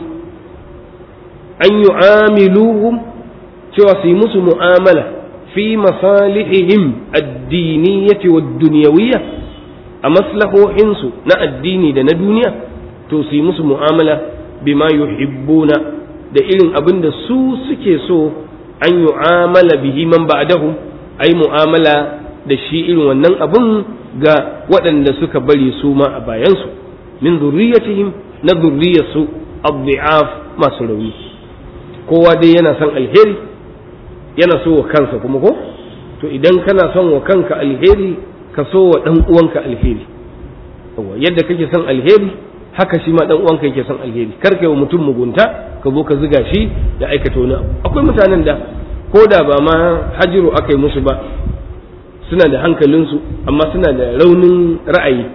an yu'amiluhum cewa su yi musu mu'amala fi masalihihim addiniyyati wa dunyawiyya a maslahohinsu na addini da na duniya to su yi musu mu'amala bima yuhibbuna da irin abin da su suke so an yu'amala bihi man ba'dahum ai mu'amala da shi irin wannan abun ga waɗanda suka bari su ma a bayansu min zurriyatihim na zurriyarsu abdi'af masu rauni kowa dai yana son alheri yana so wa kansa kuma ko to idan kana son wa kanka alheri ka so wa ɗan uwanka alheri yadda kake son alheri haka shi ma ɗan uwanka yake son alheri kar kai wa mutum mugunta ka zo ka ziga shi da aikata wani abu akwai mutanen da ko da ba ma hajiru aka yi musu ba suna da hankalinsu amma suna da raunin ra'ayi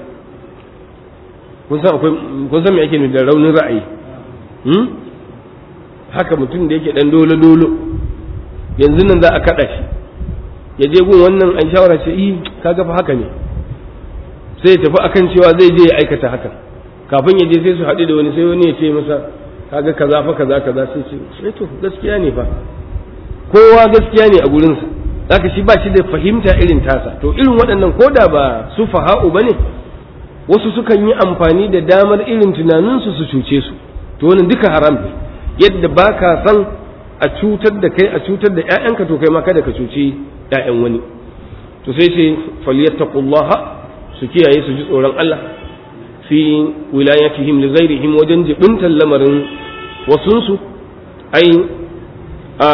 kun san akwai kun san me ake nufi da raunin ra'ayi hmm? haka mutum da yake dan dolo dolo yanzu nan za a kada shi ya je gun wannan an shawara ce yi kaga fa haka ne sai ya tafi akan cewa zai je ya aikata hakan kafin ya je sai su haɗu da wani sai wani ya ce masa kaga kaza fa kaza kaza sai ce sai to gaskiya ne fa kowa gaskiya ne a gurinsa zaka shi ba shi da fahimta irin tasa to irin waɗannan ko da ba su faha'u ba ne wasu sukan yi amfani da damar irin tunaninsu su cuce su to wannan duka haram ne yadda ba ka san a cutar da kai a cutar da ‘ya'yanka to kai ma kada ka cuci ‘ya'yan wani to sai ce falyattaqullaha su kiyaye su ji tsoron Allah fi wilayatihim li ghairihim wajen jibintan lamarin wasunsu ai a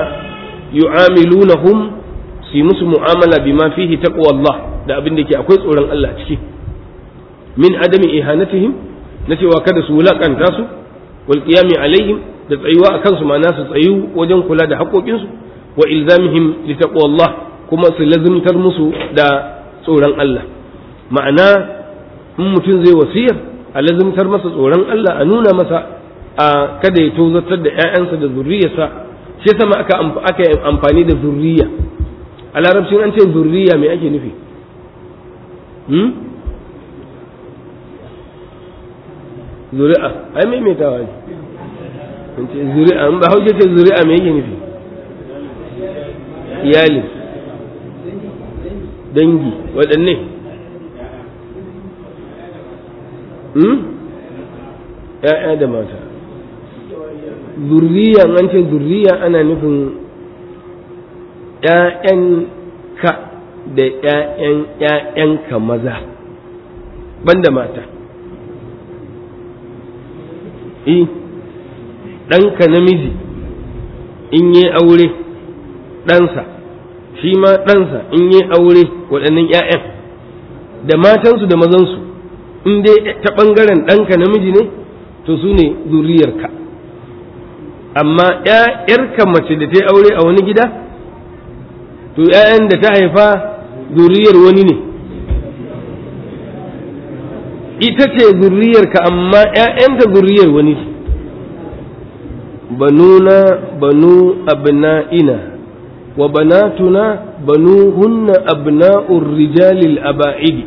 yu'amilunahum su musu mu'amala bima fihi taqwallah da abin da ke akwai tsoron Allah ciki min adami ihanatihim na cewa kada su wulakanta su wal qiyami alaihim da tsayuwa akan su ma'ana su tsayu wajen kula da haƙoƙinsu wa ilzamihim li taqwallah kuma su lazimtar musu da tsoron Allah ma'ana in mutum zai wasiyar a lazimtar masa tsoron Allah a nuna masa a kada ya tozartar da ‘ya'yansa da zurriyarsa shi sama aka aka yi amfani da zurriya a larabcin an ce zurriya me ake nufi hmm? zuri'a ai maimaitawa ne in ce zuri'a in ba hauke ce zuri'a me yake nufi iyali dangi waɗanne ‘ya'ya da mata zurriya an ce zurriya ana nufin ‘ya'yan ka da ‘ya'yan ‘ya'yanka maza banda mata eh ɗanka namiji in yi aure ɗansa shi ma ɗansa in yi aure waɗannan ‘ya'yan da matansu da mazansu in dai ta ɓangaren ɗanka namiji ne to su ne zuriyarka amma ‘ya'yarka mace da ta yi aure a wani gida to ‘ya'yan da ta haifa zuriyar wani ne ita ce zuriyarka amma ‘ya'yanta zuriyar wani ce banuna banu abna'ina wa banatuna banu hunna abna'ur rijalil aba'idi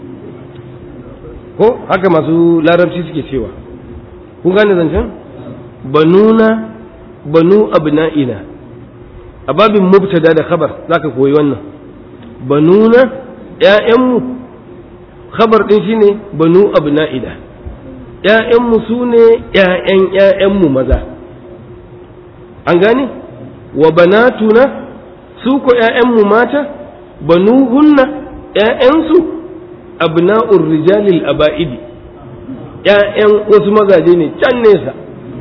ko haka masu larabci suke cewa kun gane zancen banuna banu abna'ina a babin mubtada da khabar zaka koyi wannan banuna ƴaƴanmu khabar din shine banu abna'ina ƴaƴanmu sune ƴaƴan ƴaƴanmu maza an gane wa banatuna su ko ƴaƴanmu mata banuhunna ƴaƴansu abna'ur rijalil aba'idi ƴaƴan wasu mazaje ne can nesa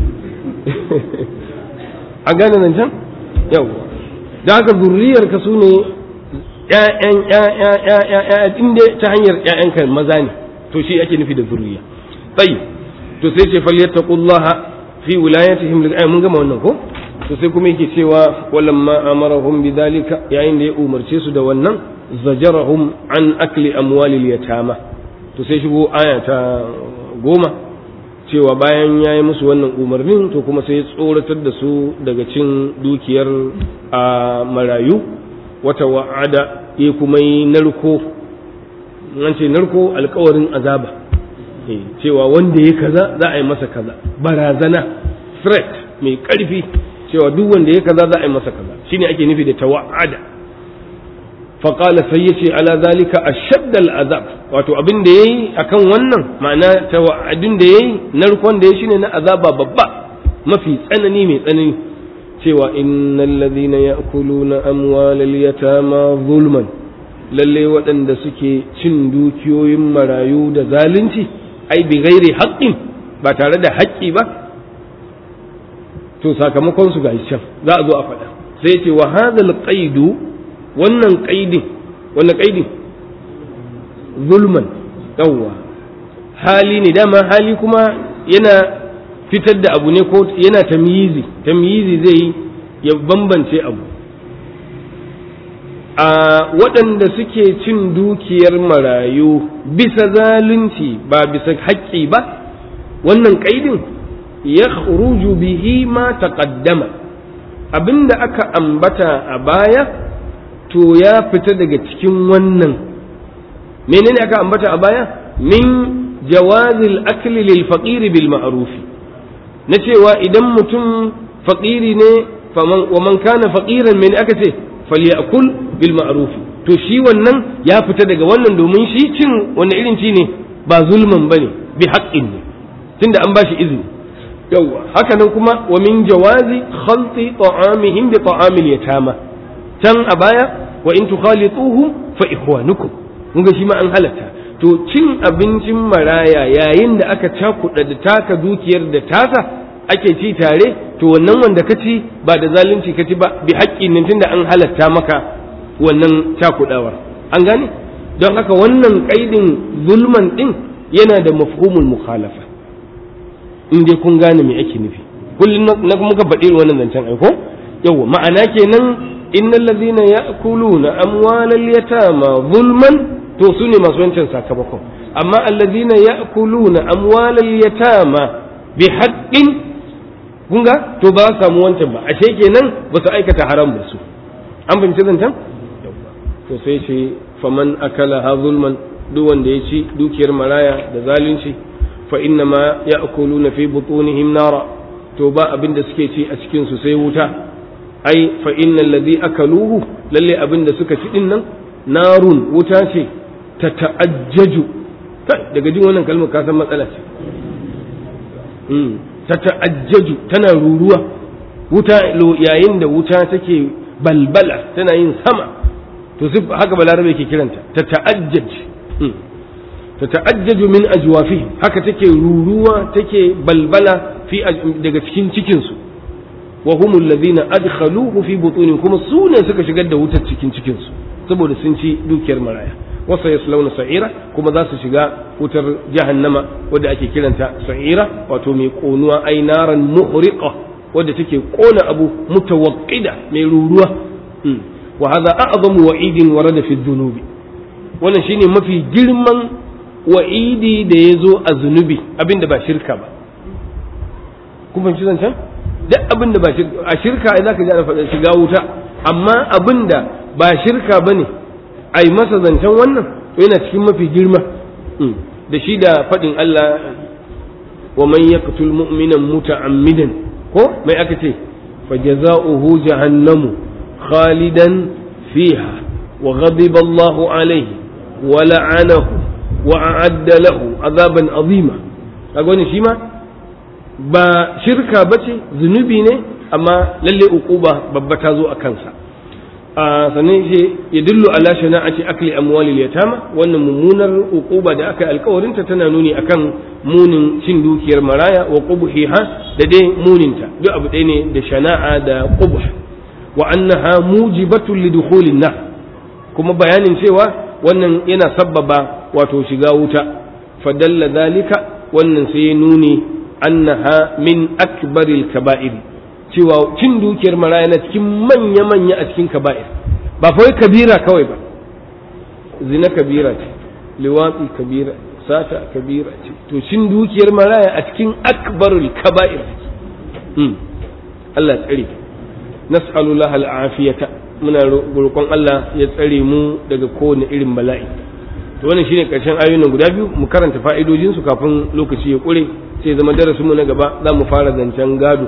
a gane nan can yawwa da haka zurriyarka su ne ƴaƴan ƴaƴa inda ta hanyar ƴaƴanka maza ne to shi ake nufi da zurriya tsayi to sai ce falyattaqullaha fi wilayatihim lil mun gama wannan ko to sai kuma yake cewa walamma amarahum bidhalika yayin da ya umarce su da wannan zajarahum an akli amwalil yatama to sai shigo aya ta goma cewa bayan ya yi musu wannan umarnin to kuma sai ya tsoratar da su daga cin dukiyar a marayu wata wa'ada ya kuma yi narko an ce narko alkawarin azaba cewa wanda ya kaza za a yi masa kaza barazana threat mai karfi cewa duk wanda ya kaza za a yi masa kaza shine ake nufi da tawa'ada faƙala sai ya ce ala zalika a shaddal azab wato abin da ya yi a kan wannan ma'ana tawa'adin da ya yi narkon da ya shine na azaba babba mafi tsanani mai tsanani cewa innal ladhina ya'kuluna amwalal yatama zulman lalle waɗanda suke cin dukiyoyin marayu da zalunci ai bi ghairi haqqin ba tare da haƙƙi ba to sakamakon su ga can za a zo a faɗa sai ce wa hadhal qaidu wannan qaidin wannan qaidin zulman yawwa hali ne dama hali kuma yana fitar da abu ne ko yana tamyizi tamyizi zai ya bambance abu a waɗanda suke cin dukiyar marayu bisa zalunci ba bisa haƙƙi ba wannan ƙaidin ya bihi ma taqaddama abinda aka ambata a baya to ya fita daga cikin wannan menene aka ambata a baya min jawazil akli lil faqiri bil ma'rufi na cewa idan mutum faƙiri ne wa man kana faƙiran mene aka ce falyakul bil ma'ruf to shi wannan ya fita daga wannan domin shi cin wani irin ci ne ba zulman bane bi haqqin ne tunda an bashi izini yawa haka nan kuma wa min jawazi khalti ta'amihim bi ta'amil yatama can a baya wa in tukhalituhum fa ikhwanukum mun ga shi ma an halatta to cin abincin maraya yayin da aka cakuɗa da taka dukiyar da tasa ake ci tare to wannan wanda ka ci ba da zalunci ka ci ba bi haƙƙin nan tunda an halatta maka wannan cakuɗawar an gane don haka wannan ƙaidin zulman ɗin yana da mafhumul mukhalafa in dai kun gane me ake nufi kullum na muka faɗi wannan zancen aiko yawa ma'ana kenan innal ladhina ya'kuluna amwalal yatama zulman to su ne masu wancan sakamakon amma allazina ya'kuluna amwalal yatama bi haqqin kun ga to ba su samu wancan ba ashe kenan ba su aikata haram da su an fahimci zancen to sai ce faman akala ha zulman duk wanda ya ci dukiyar maraya da zalunci fa inna ma ya'kuluna fi butunihim nara to ba abin da suke ci a cikin su sai wuta ai fa innal ladhi akaluhu lalle abin da suka ci din nan narun wuta ce ta ta'ajjaju daga jin wannan kalmar ka san matsala ce ta ta'ajjaju tana ruruwa wuta yayin da wuta take balbala tana yin sama to sif haka balarabe ke kiranta ta ta'ajjaj ta ta'ajjaju min ajwafi haka take ruruwa take balbala fi daga cikin cikin su wa humul ladina adkhaluhu fi butunin kuma su ne suka shigar da wutar cikin cikin su saboda sun ci dukiyar maraya wasa yaslawna sa'ira kuma za su shiga wutar jahannama wadda ake kiranta sa'ira wato mai konuwa ai naran muhriqa wadda take kona abu mutawaqqida mai ruruwa wa hadha a'zamu wa'idin warada fi dhunubi wannan shine mafi girman wa'idi da ya zo a zunubi abinda ba shirka ba kun fahimci zancen duk abinda ba shirka a shirka ai zaka ji ana faɗa shiga wuta amma abinda ba shirka bane ai masa zancen wannan to yana cikin mafi girma da shi da faɗin Allah wa man yaqtul mu'minan muta'ammidan ko mai aka ce fa jazaohu jahannamu khalidan fiha wa ghadiba Allahu alayhi wa la'anahu wa a'adda lahu azaban azima kaga wannan shi ma ba shirka bace zunubi ne amma lalle uquba babba ta zo a kansa a sannan shi ya dillu ala shana'ati akli amwalil yatama wannan mummunar uquba da aka yi alkawarin ta tana nuni akan munin cin dukiyar maraya wa qubhiha da dai muninta duk abu ɗaya ne da shana'a da qubh wa annaha mujibatun lidukhulin nar kuma bayanin cewa wannan yana sabbaba wato shiga wuta fadalla zalika wannan sai ya nuni annaha min akbaril kaba'ir cewa cin dukiyar maraya na cikin manya manya a cikin kaba'ir ba fa kabira kawai ba zina kabira ce liwatsi kabira sata kabira ce to cin dukiyar maraya a cikin akbarul kaba'ir Allah tsare nas'alullah al'afiyata muna roƙon Allah ya tsare mu daga kowane irin bala'i to wannan shine karshen ayoyin guda biyu mu karanta fa'idojin su kafin lokaci ya kure sai zama darasin mu na gaba za mu fara zancen gado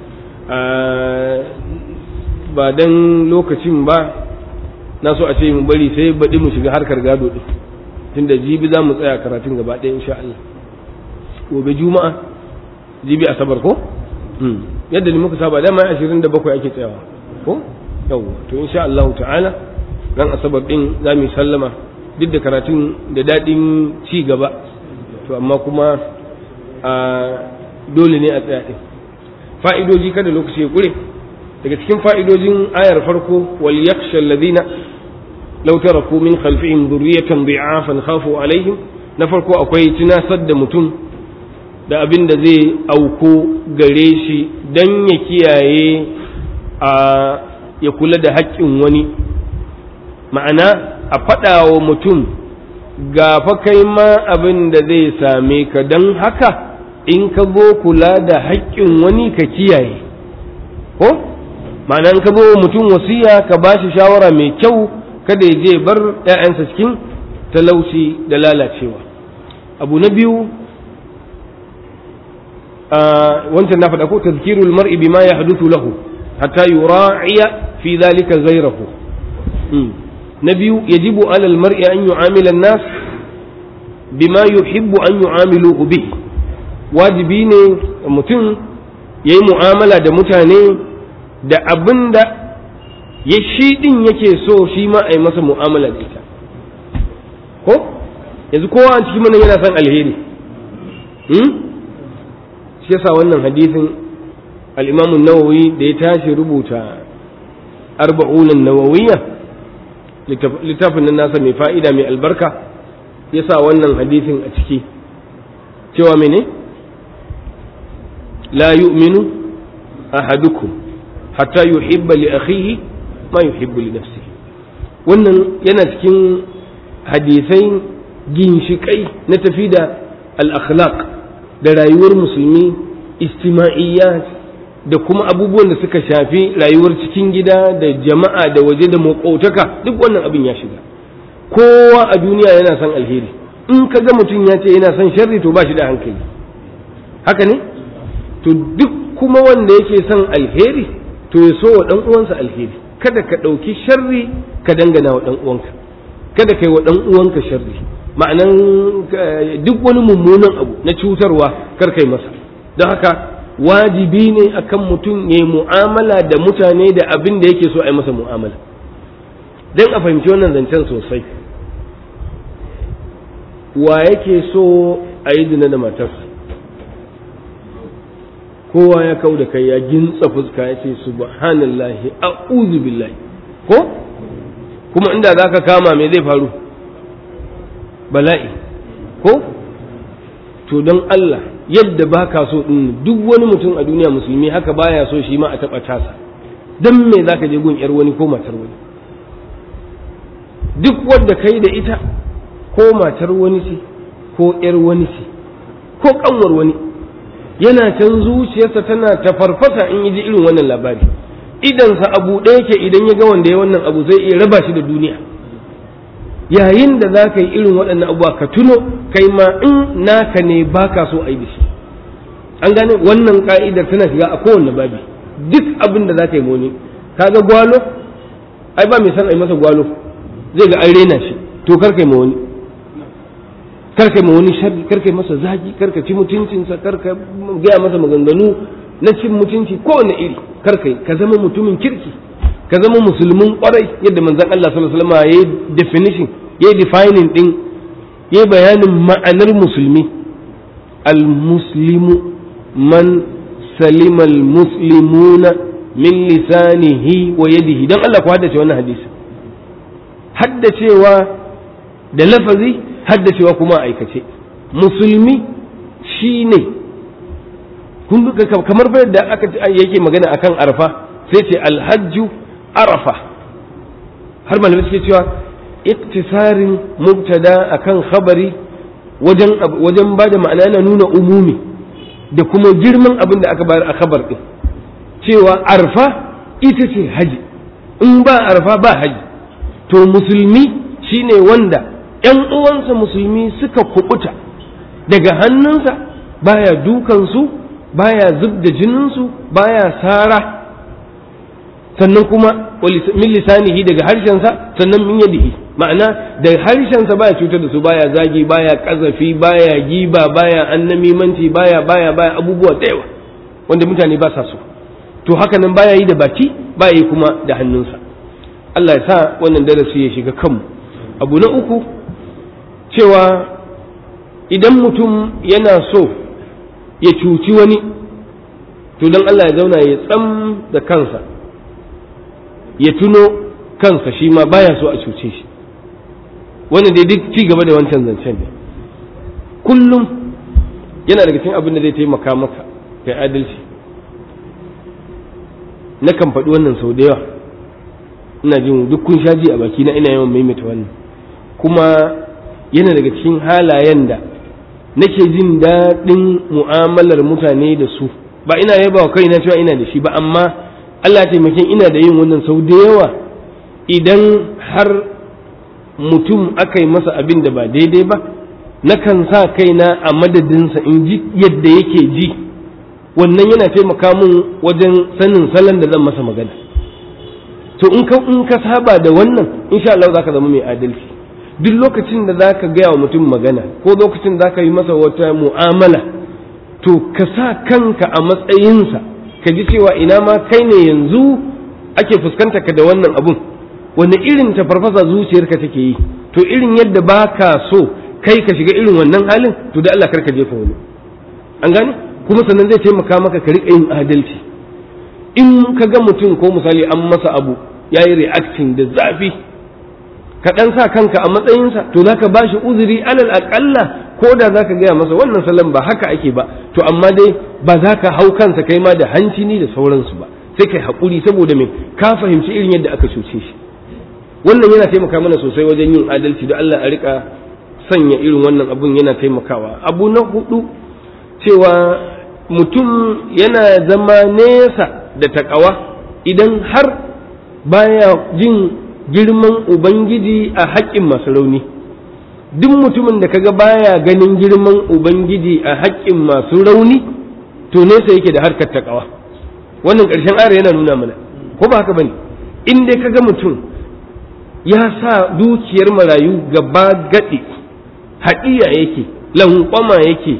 ba dan lokacin ba na so a ce mu bari sai baɗi mu shiga harkar gado din tunda jibi za mu tsaya karatun gaba ɗaya insha Allah gobe juma'a jibi asabar ko yadda ni muka saba dama 27 ake tsayawa ko yawwa to insha Allah ta'ala ran asabar din za mu sallama duk da karatun da daɗin ci gaba to amma kuma a dole ne a tsaya din fa'idoji kada lokaci ya kure daga cikin fa'idojin ayar farko wal yakhsha alladhina law taraku min khalfihim dhurriyatan dhi'afan khafu alaihim na farko akwai tunasar da mutum da abin da zai auko gare shi dan ya kiyaye a ya kula da haƙƙin wani ma'ana a faɗa wa mutum ga fa kai ma abin da zai same ka don haka in ka zo kula da haƙƙin wani ka kiyaye ko ma'ana in ka zo mutum wasiya ka ba shi shawara mai kyau kada ya je bar 'ya'yansa cikin talauci da lalacewa abu na biyu wancan na faɗa ko tazkirul mar'i bima ya haduthu lahu hatta yura'iya fi dhalika ghayrahu na biyu yajibu ala al-mar'i an yu'amila an-nas bima yuhibbu an yu'amiluhu bihi wajibi ne mutum yayi mu'amala da mutane da abinda ya shi din yake so shi ma a yi masa mu'amala da ita ko yanzu kowa a cikin mana yana son alheri shi yasa wannan hadisin al-Imam nawawi da ya tashi rubuta arba'unan nawawiyya littafin nan nasa mai fa'ida mai albarka yasa wannan hadisin a ciki cewa mene la yu'minu ahadukum hatta yuhibba li akhihi ma yuhibbu li nafsihi wannan yana cikin hadisai ginshiƙai na tafi da al-akhlaq da rayuwar musulmi istima'iyyat da kuma abubuwan da suka shafi rayuwar cikin gida da jama'a da waje da maƙotaka duk wannan abin ya shiga kowa a duniya yana son alheri in ka ga mutum ya ce yana son sharri to ba shi da hankali haka ne to duk kuma wanda yake son alheri to ya so wa ɗan uwansa alheri kada ka ɗauki sharri ka dangana wa ɗan uwanka kada ka yi wa ɗan uwanka sharri ma'anan duk wani mummunan abu na cutarwa kar kai masa don haka wajibi ne akan mutum ya yi mu'amala da mutane da abin da yake so a yi masa mu'amala don a fahimci wannan zancen sosai wa yake so a yi zina da matarsa kowa ya kau da kai ya gintsa fuska ya ce subhanallahi a'udhu billahi ko kuma inda za ka kama me zai faru bala'i ko to don Allah yadda ba ka so ɗin duk wani mutum a duniya musulmi haka baya so shi ma a taɓa tasa don me za ka je gun ‘yar wani ko matar wani duk wadda kai da ita ko matar wani ce ko ‘yar wani ce ko ƙanwar wani yana can zuciyarsa tana ta farfasa in yi ji irin wannan labari idansa abu ɗaya ke idan ya ga wanda ya wannan abu zai iya raba shi da duniya yayin da za ka yi irin waɗannan abubuwa ka tuno kai ma in naka ne ba ka so a yi da shi an gane wannan ka'idar tana shiga a kowanne babi duk abin da za ka yi moni ka ga gwalo ai ba mai san a yi masa gwalo zai ga an rena shi to kar kai ma wani kar kai ma wani sharri kar kai masa zagi kar ka ci mutuncinsa kar ka gaya masa maganganu na cin mutunci kowane iri kar kai ka zama mutumin kirki ka zama musulmin kwarai yadda manzon Allah sallallahu alaihi wasallam yayi definition yayi defining din yayi bayanin ma'anar musulmi al-muslimu man salima al-muslimuna min lisanihi wa yadihi dan Allah ku haddace wannan hadisi haddacewa da lafazi haddacewa kuma aikace musulmi shine kun kamar bai da aka yake magana akan arfa sai ce alhajju arafa har malamai suke cewa iktisarin mubtada akan khabari wajen wajen bada ma'ana yana nuna umumi da kuma girman abin da aka bayar a khabar din cewa arfa ita ce haji in ba arfa ba haji to musulmi shine wanda ‘yan uwansa musulmi suka kubuta daga hannunsa baya dukansu baya zub da jininsu baya sara sannan kuma min lisanihi daga harshensa sannan min yadihi ma'ana da harshensa baya cutar da su baya zagi baya kazafi baya giba baya annamimanci baya baya baya abubuwa da yawa wanda mutane ba sa so to haka nan baya yi da baki baya yi kuma da hannunsa Allah ya sa wannan darasi ya shiga kanmu abu na uku cewa idan mutum yana so ya cuci wani to don Allah ya zauna ya tsam da kansa ya tuno kansa shi ma baya so a cuce shi wani dai duk ci gaba da wancan zancen ne kullum yana daga cikin abin da zai taimaka maka kai adalci na kan faɗi wannan sau da yawa ina jin duk kun sha ji a baki na ina yawan maimaita wannan kuma yana daga cikin halayen da nake jin daɗin mu'amalar mutane da su ba ina yaba wa kaina cewa ina da shi ba amma Allah taimakin ina da yin wannan sau da yawa idan har mutum aka yi masa abin da ba daidai ba nakan sa kaina a madadinsa in ji yadda yake ji wannan yana taimaka mun wajen sanin salon da zan masa magana to in ka in ka saba da wannan insha Allah zaka zama mai adalci duk lokacin da zaka gaya wa mutum magana ko lokacin da zaka yi masa wata mu'amala to ka sa kanka a matsayinsa ka ji cewa ina ma kai ne yanzu ake fuskanta ka da wannan abun wanda irin ta farfasa zuciyarka take yi to irin yadda baka so kai ka shiga irin wannan halin to da Allah karka jefa wani an gane kuma sannan zai taimaka maka ka riƙa yin adalci in ka ga mutum ko misali an masa abu ya yi reacting da zafi ka ɗan sa kanka a matsayinsa to za ka ba shi uzuri alal aƙalla ko da za ka gaya masa wannan salon ba haka ake ba to amma dai ba za ka hau kansa kai ma da hanci ni da sauransu ba sai kai haƙuri saboda me ka fahimci irin yadda aka cuce shi wannan yana taimaka mana sosai wajen yin adalci da Allah a rika sanya irin wannan abun yana taimakawa abu na hudu cewa mutum yana zama nesa da takawa idan har baya jin girman ubangiji a haƙƙin masu rauni duk mutumin da kaga baya ganin girman ubangiji a haƙƙin masu rauni to nesa yake da harkar takawa wannan ƙarshen ara yana nuna mana ko ba haka bane in dai kaga mutum ya sa dukiyar marayu gaba gaɗi haɗiya yake lankwama yake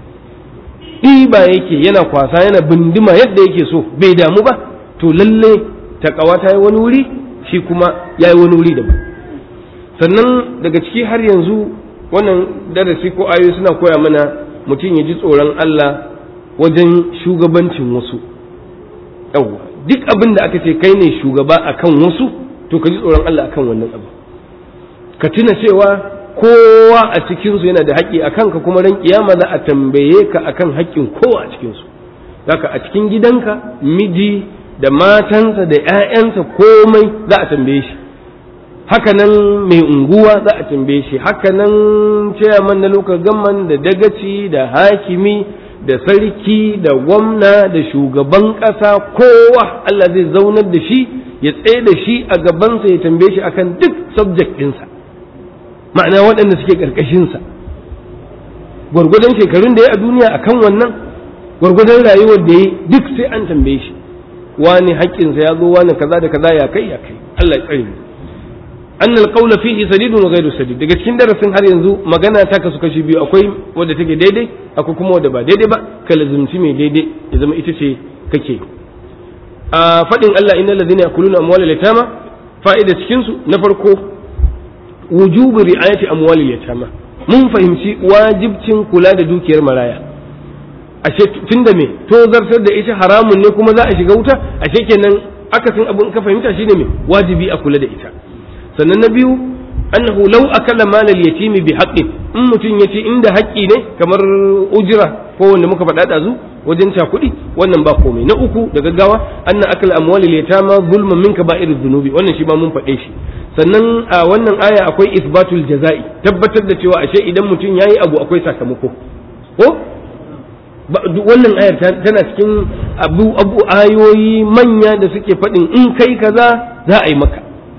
ɗiba yake yana kwasa yana bindima yadda yake so bai damu ba to lalle takawa ta yi wani wuri shi kuma ya yi wani wuri daban sannan daga ciki har yanzu wannan darasi ko ayoyi suna koya mana mutum ya ji tsoron Allah wajen shugabancin wasu yawwa duk abin da aka ce kai ne shugaba akan wasu to ka ji tsoron Allah akan wannan abu ka tuna cewa kowa a cikinsu yana da haƙƙi a kanka kuma ran kiyama za a tambaye ka akan haƙƙin kowa a cikinsu haka a cikin gidanka miji da matansa da 'ya'yansa komai za a tambaye shi haka nan mai unguwa za a tambaye shi haka nan chairman na local government da dagaci da hakimi da sarki da gwamna da shugaban ƙasa kowa Allah zai zaunar da shi ya tsaye da shi a gabansa ya tambaye shi akan duk subject ɗinsa ma'ana waɗanda suke ƙarƙashinsa gwargwadon shekarun da ya a duniya akan wannan gwargwadon rayuwar da ya duk sai an tambaye shi wani haƙƙinsa ya zo wani kaza da kaza ya kai ya kai Allah ya tsare mu anna alqawla fihi sadidun wa ghayru sadid daga cikin darasin har yanzu magana ta kasu kashi biyu akwai wadda take daidai akwai kuma wadda ba daidai ba ka lazumci mai daidai ya zama ita ce kake a fadin Allah innal ladhina yakuluna amwalal yatama fa'ida cikin su na farko wujubu ri'ayati amwalil yatama mun fahimci wajibcin kula da dukiyar maraya ashe tunda me to zartar da ita haramun ne kuma za a shiga wuta ashe kenan akasin abin ka fahimta shine me wajibi a kula da ita sannan na biyu annahu law akala mal al yatimi bi haqqin in mutum yace inda haƙƙi ne kamar ujira ko wanda muka faɗa ɗazu wajen kuɗi wannan ba komai na uku da gaggawa anna akal amwal al yatama zulmun minka ba'ir dhunubi wannan shi ma mun faɗe shi sannan a wannan aya akwai isbatul jaza'i tabbatar da cewa ashe idan mutum yayi abu akwai sakamako ko wannan ayar tana cikin abu abu ayoyi manya da suke faɗin in kai kaza za a yi maka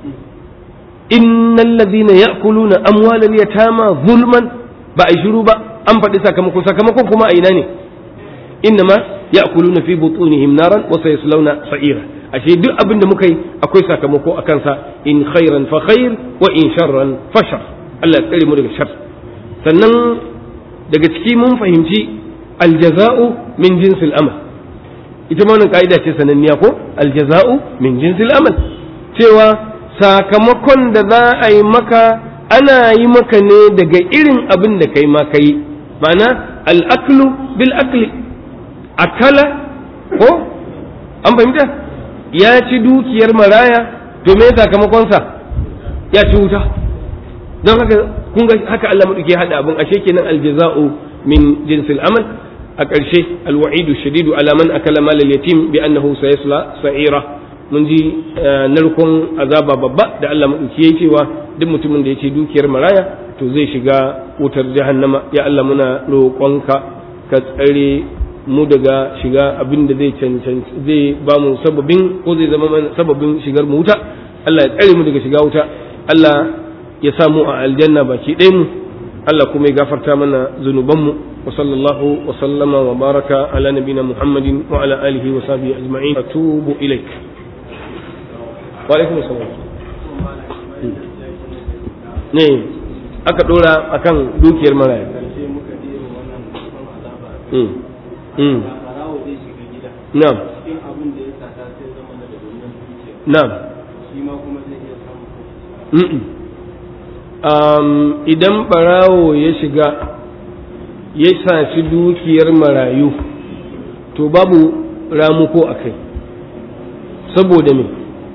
innal ladhina ya'kuluna amwalal yatama zulman ba a shiru ba an faɗi sakamako sakamakon kuma a ina ne innama ya'kuluna fi butunihim naran wa sayaslawna sa'ira ashe duk abin da muka yi akwai sakamako a kansa in khairan fa khair wa in sharran fa shar Allah ya tsare mu daga shar sannan daga ciki mun fahimci aljaza'u min jinsil amal ita ma wannan ka'ida ce sananniya ko aljaza'u min jinsil amal cewa sakamakon da za a yi maka ana yi maka ne daga irin abin da kai ma kai ma'ana al'aklu bil akli akala ko an fahimta ya ci dukiyar maraya to me sakamakonsa ya ci wuta don haka kun ga haka Allah madauke hada abin ashe kenan aljaza'u min jinsil amal a ƙarshe alwa'idu shadidu ala man akala mal yatim bi annahu sayasla sa'ira mun ji narkon azaba babba da Allah maɗauki ya cewa duk mutumin da ya ce dukiyar maraya to zai shiga wutar jahannama ya Allah muna roƙonka ka tsare mu daga shiga abin da zai cancanci zai ba mu sababin ko zai zama mana sababin shigar mu wuta Allah ya tsare mu daga shiga wuta Allah ya sa mu a aljanna baki ɗaya mu Allah kuma ya gafarta mana zunubanmu wa sallallahu wa sallama wa baraka ala nabina Muhammadin wa ala alihi wa sahbihi ajma'in atubu ilaik walaikun salam ne aka dora akan dukiyar maraya na'am na'am idan barawo ya shiga ya saci dukiyar marayu to babu ramuko a kai saboda me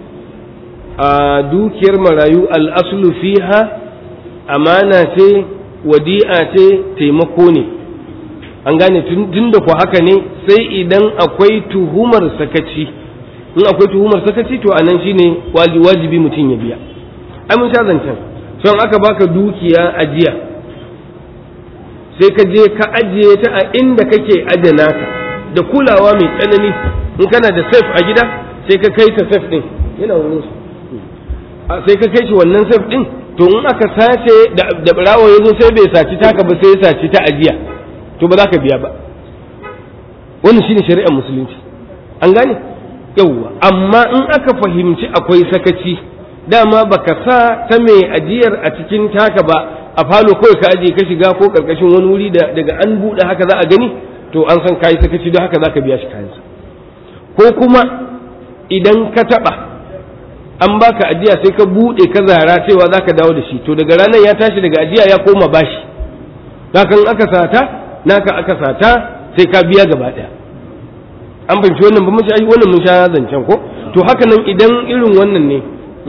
a dukiyar marayu al'aslu fiha amana ce wadi'a ce taimako ne an gane tun da ku haka ne sai idan akwai tuhumar sakaci in akwai tuhumar sakaci to anan shine wajibi mutum ya biya ai mun sha zancen son aka baka dukiya ajiya sai ka je ka ajiye ta a inda kake adana ka da kulawa mai tsanani in kana da safe a gida sai ka kai ta safe din yana wurin su sai ka kai shi wannan safe din to in aka sace da barawo ya zo sai bai saci taka ba sai ya saci ta ajiya to ba za ka biya ba wannan shine shari'ar musulunci an gane yauwa amma in aka fahimci akwai sakaci dama baka sa ta mai ajiyar a cikin taka ba a falo kawai ka ajiye ka shiga ko karkashin wani wuri da daga an buɗe haka za a gani to an san kayi sakaci don haka za ka biya shi kayansa ko kuma idan ka taɓa an baka ajiya sai ka buɗe ka zara cewa za ka dawo da shi to daga ranar ya tashi daga ajiya ya koma bashi hakan aka sata naka aka sata sai ka biya gaba ɗaya an fahimci wannan ba mun sha wannan mun sha zancen ko to haka nan idan irin wannan ne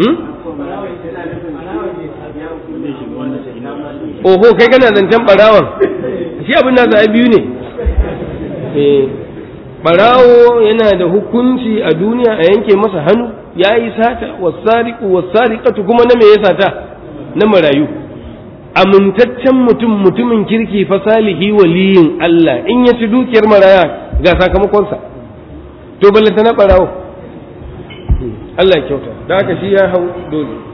oho kai kana zancen barawan shi abin nasa ai biyu ne eh barawo yana da hukunci a duniya a yanke masa hannu ya yi sata wasariku wasariƙatu kuma na me ya sata na marayu amintaccen mutum mutumin kirki fa salihi waliyin Allah in ya ci dukiyar maraya ga sakamakonsa to ballanta na barawo Allah ya kyauta da haka shi ya hau dole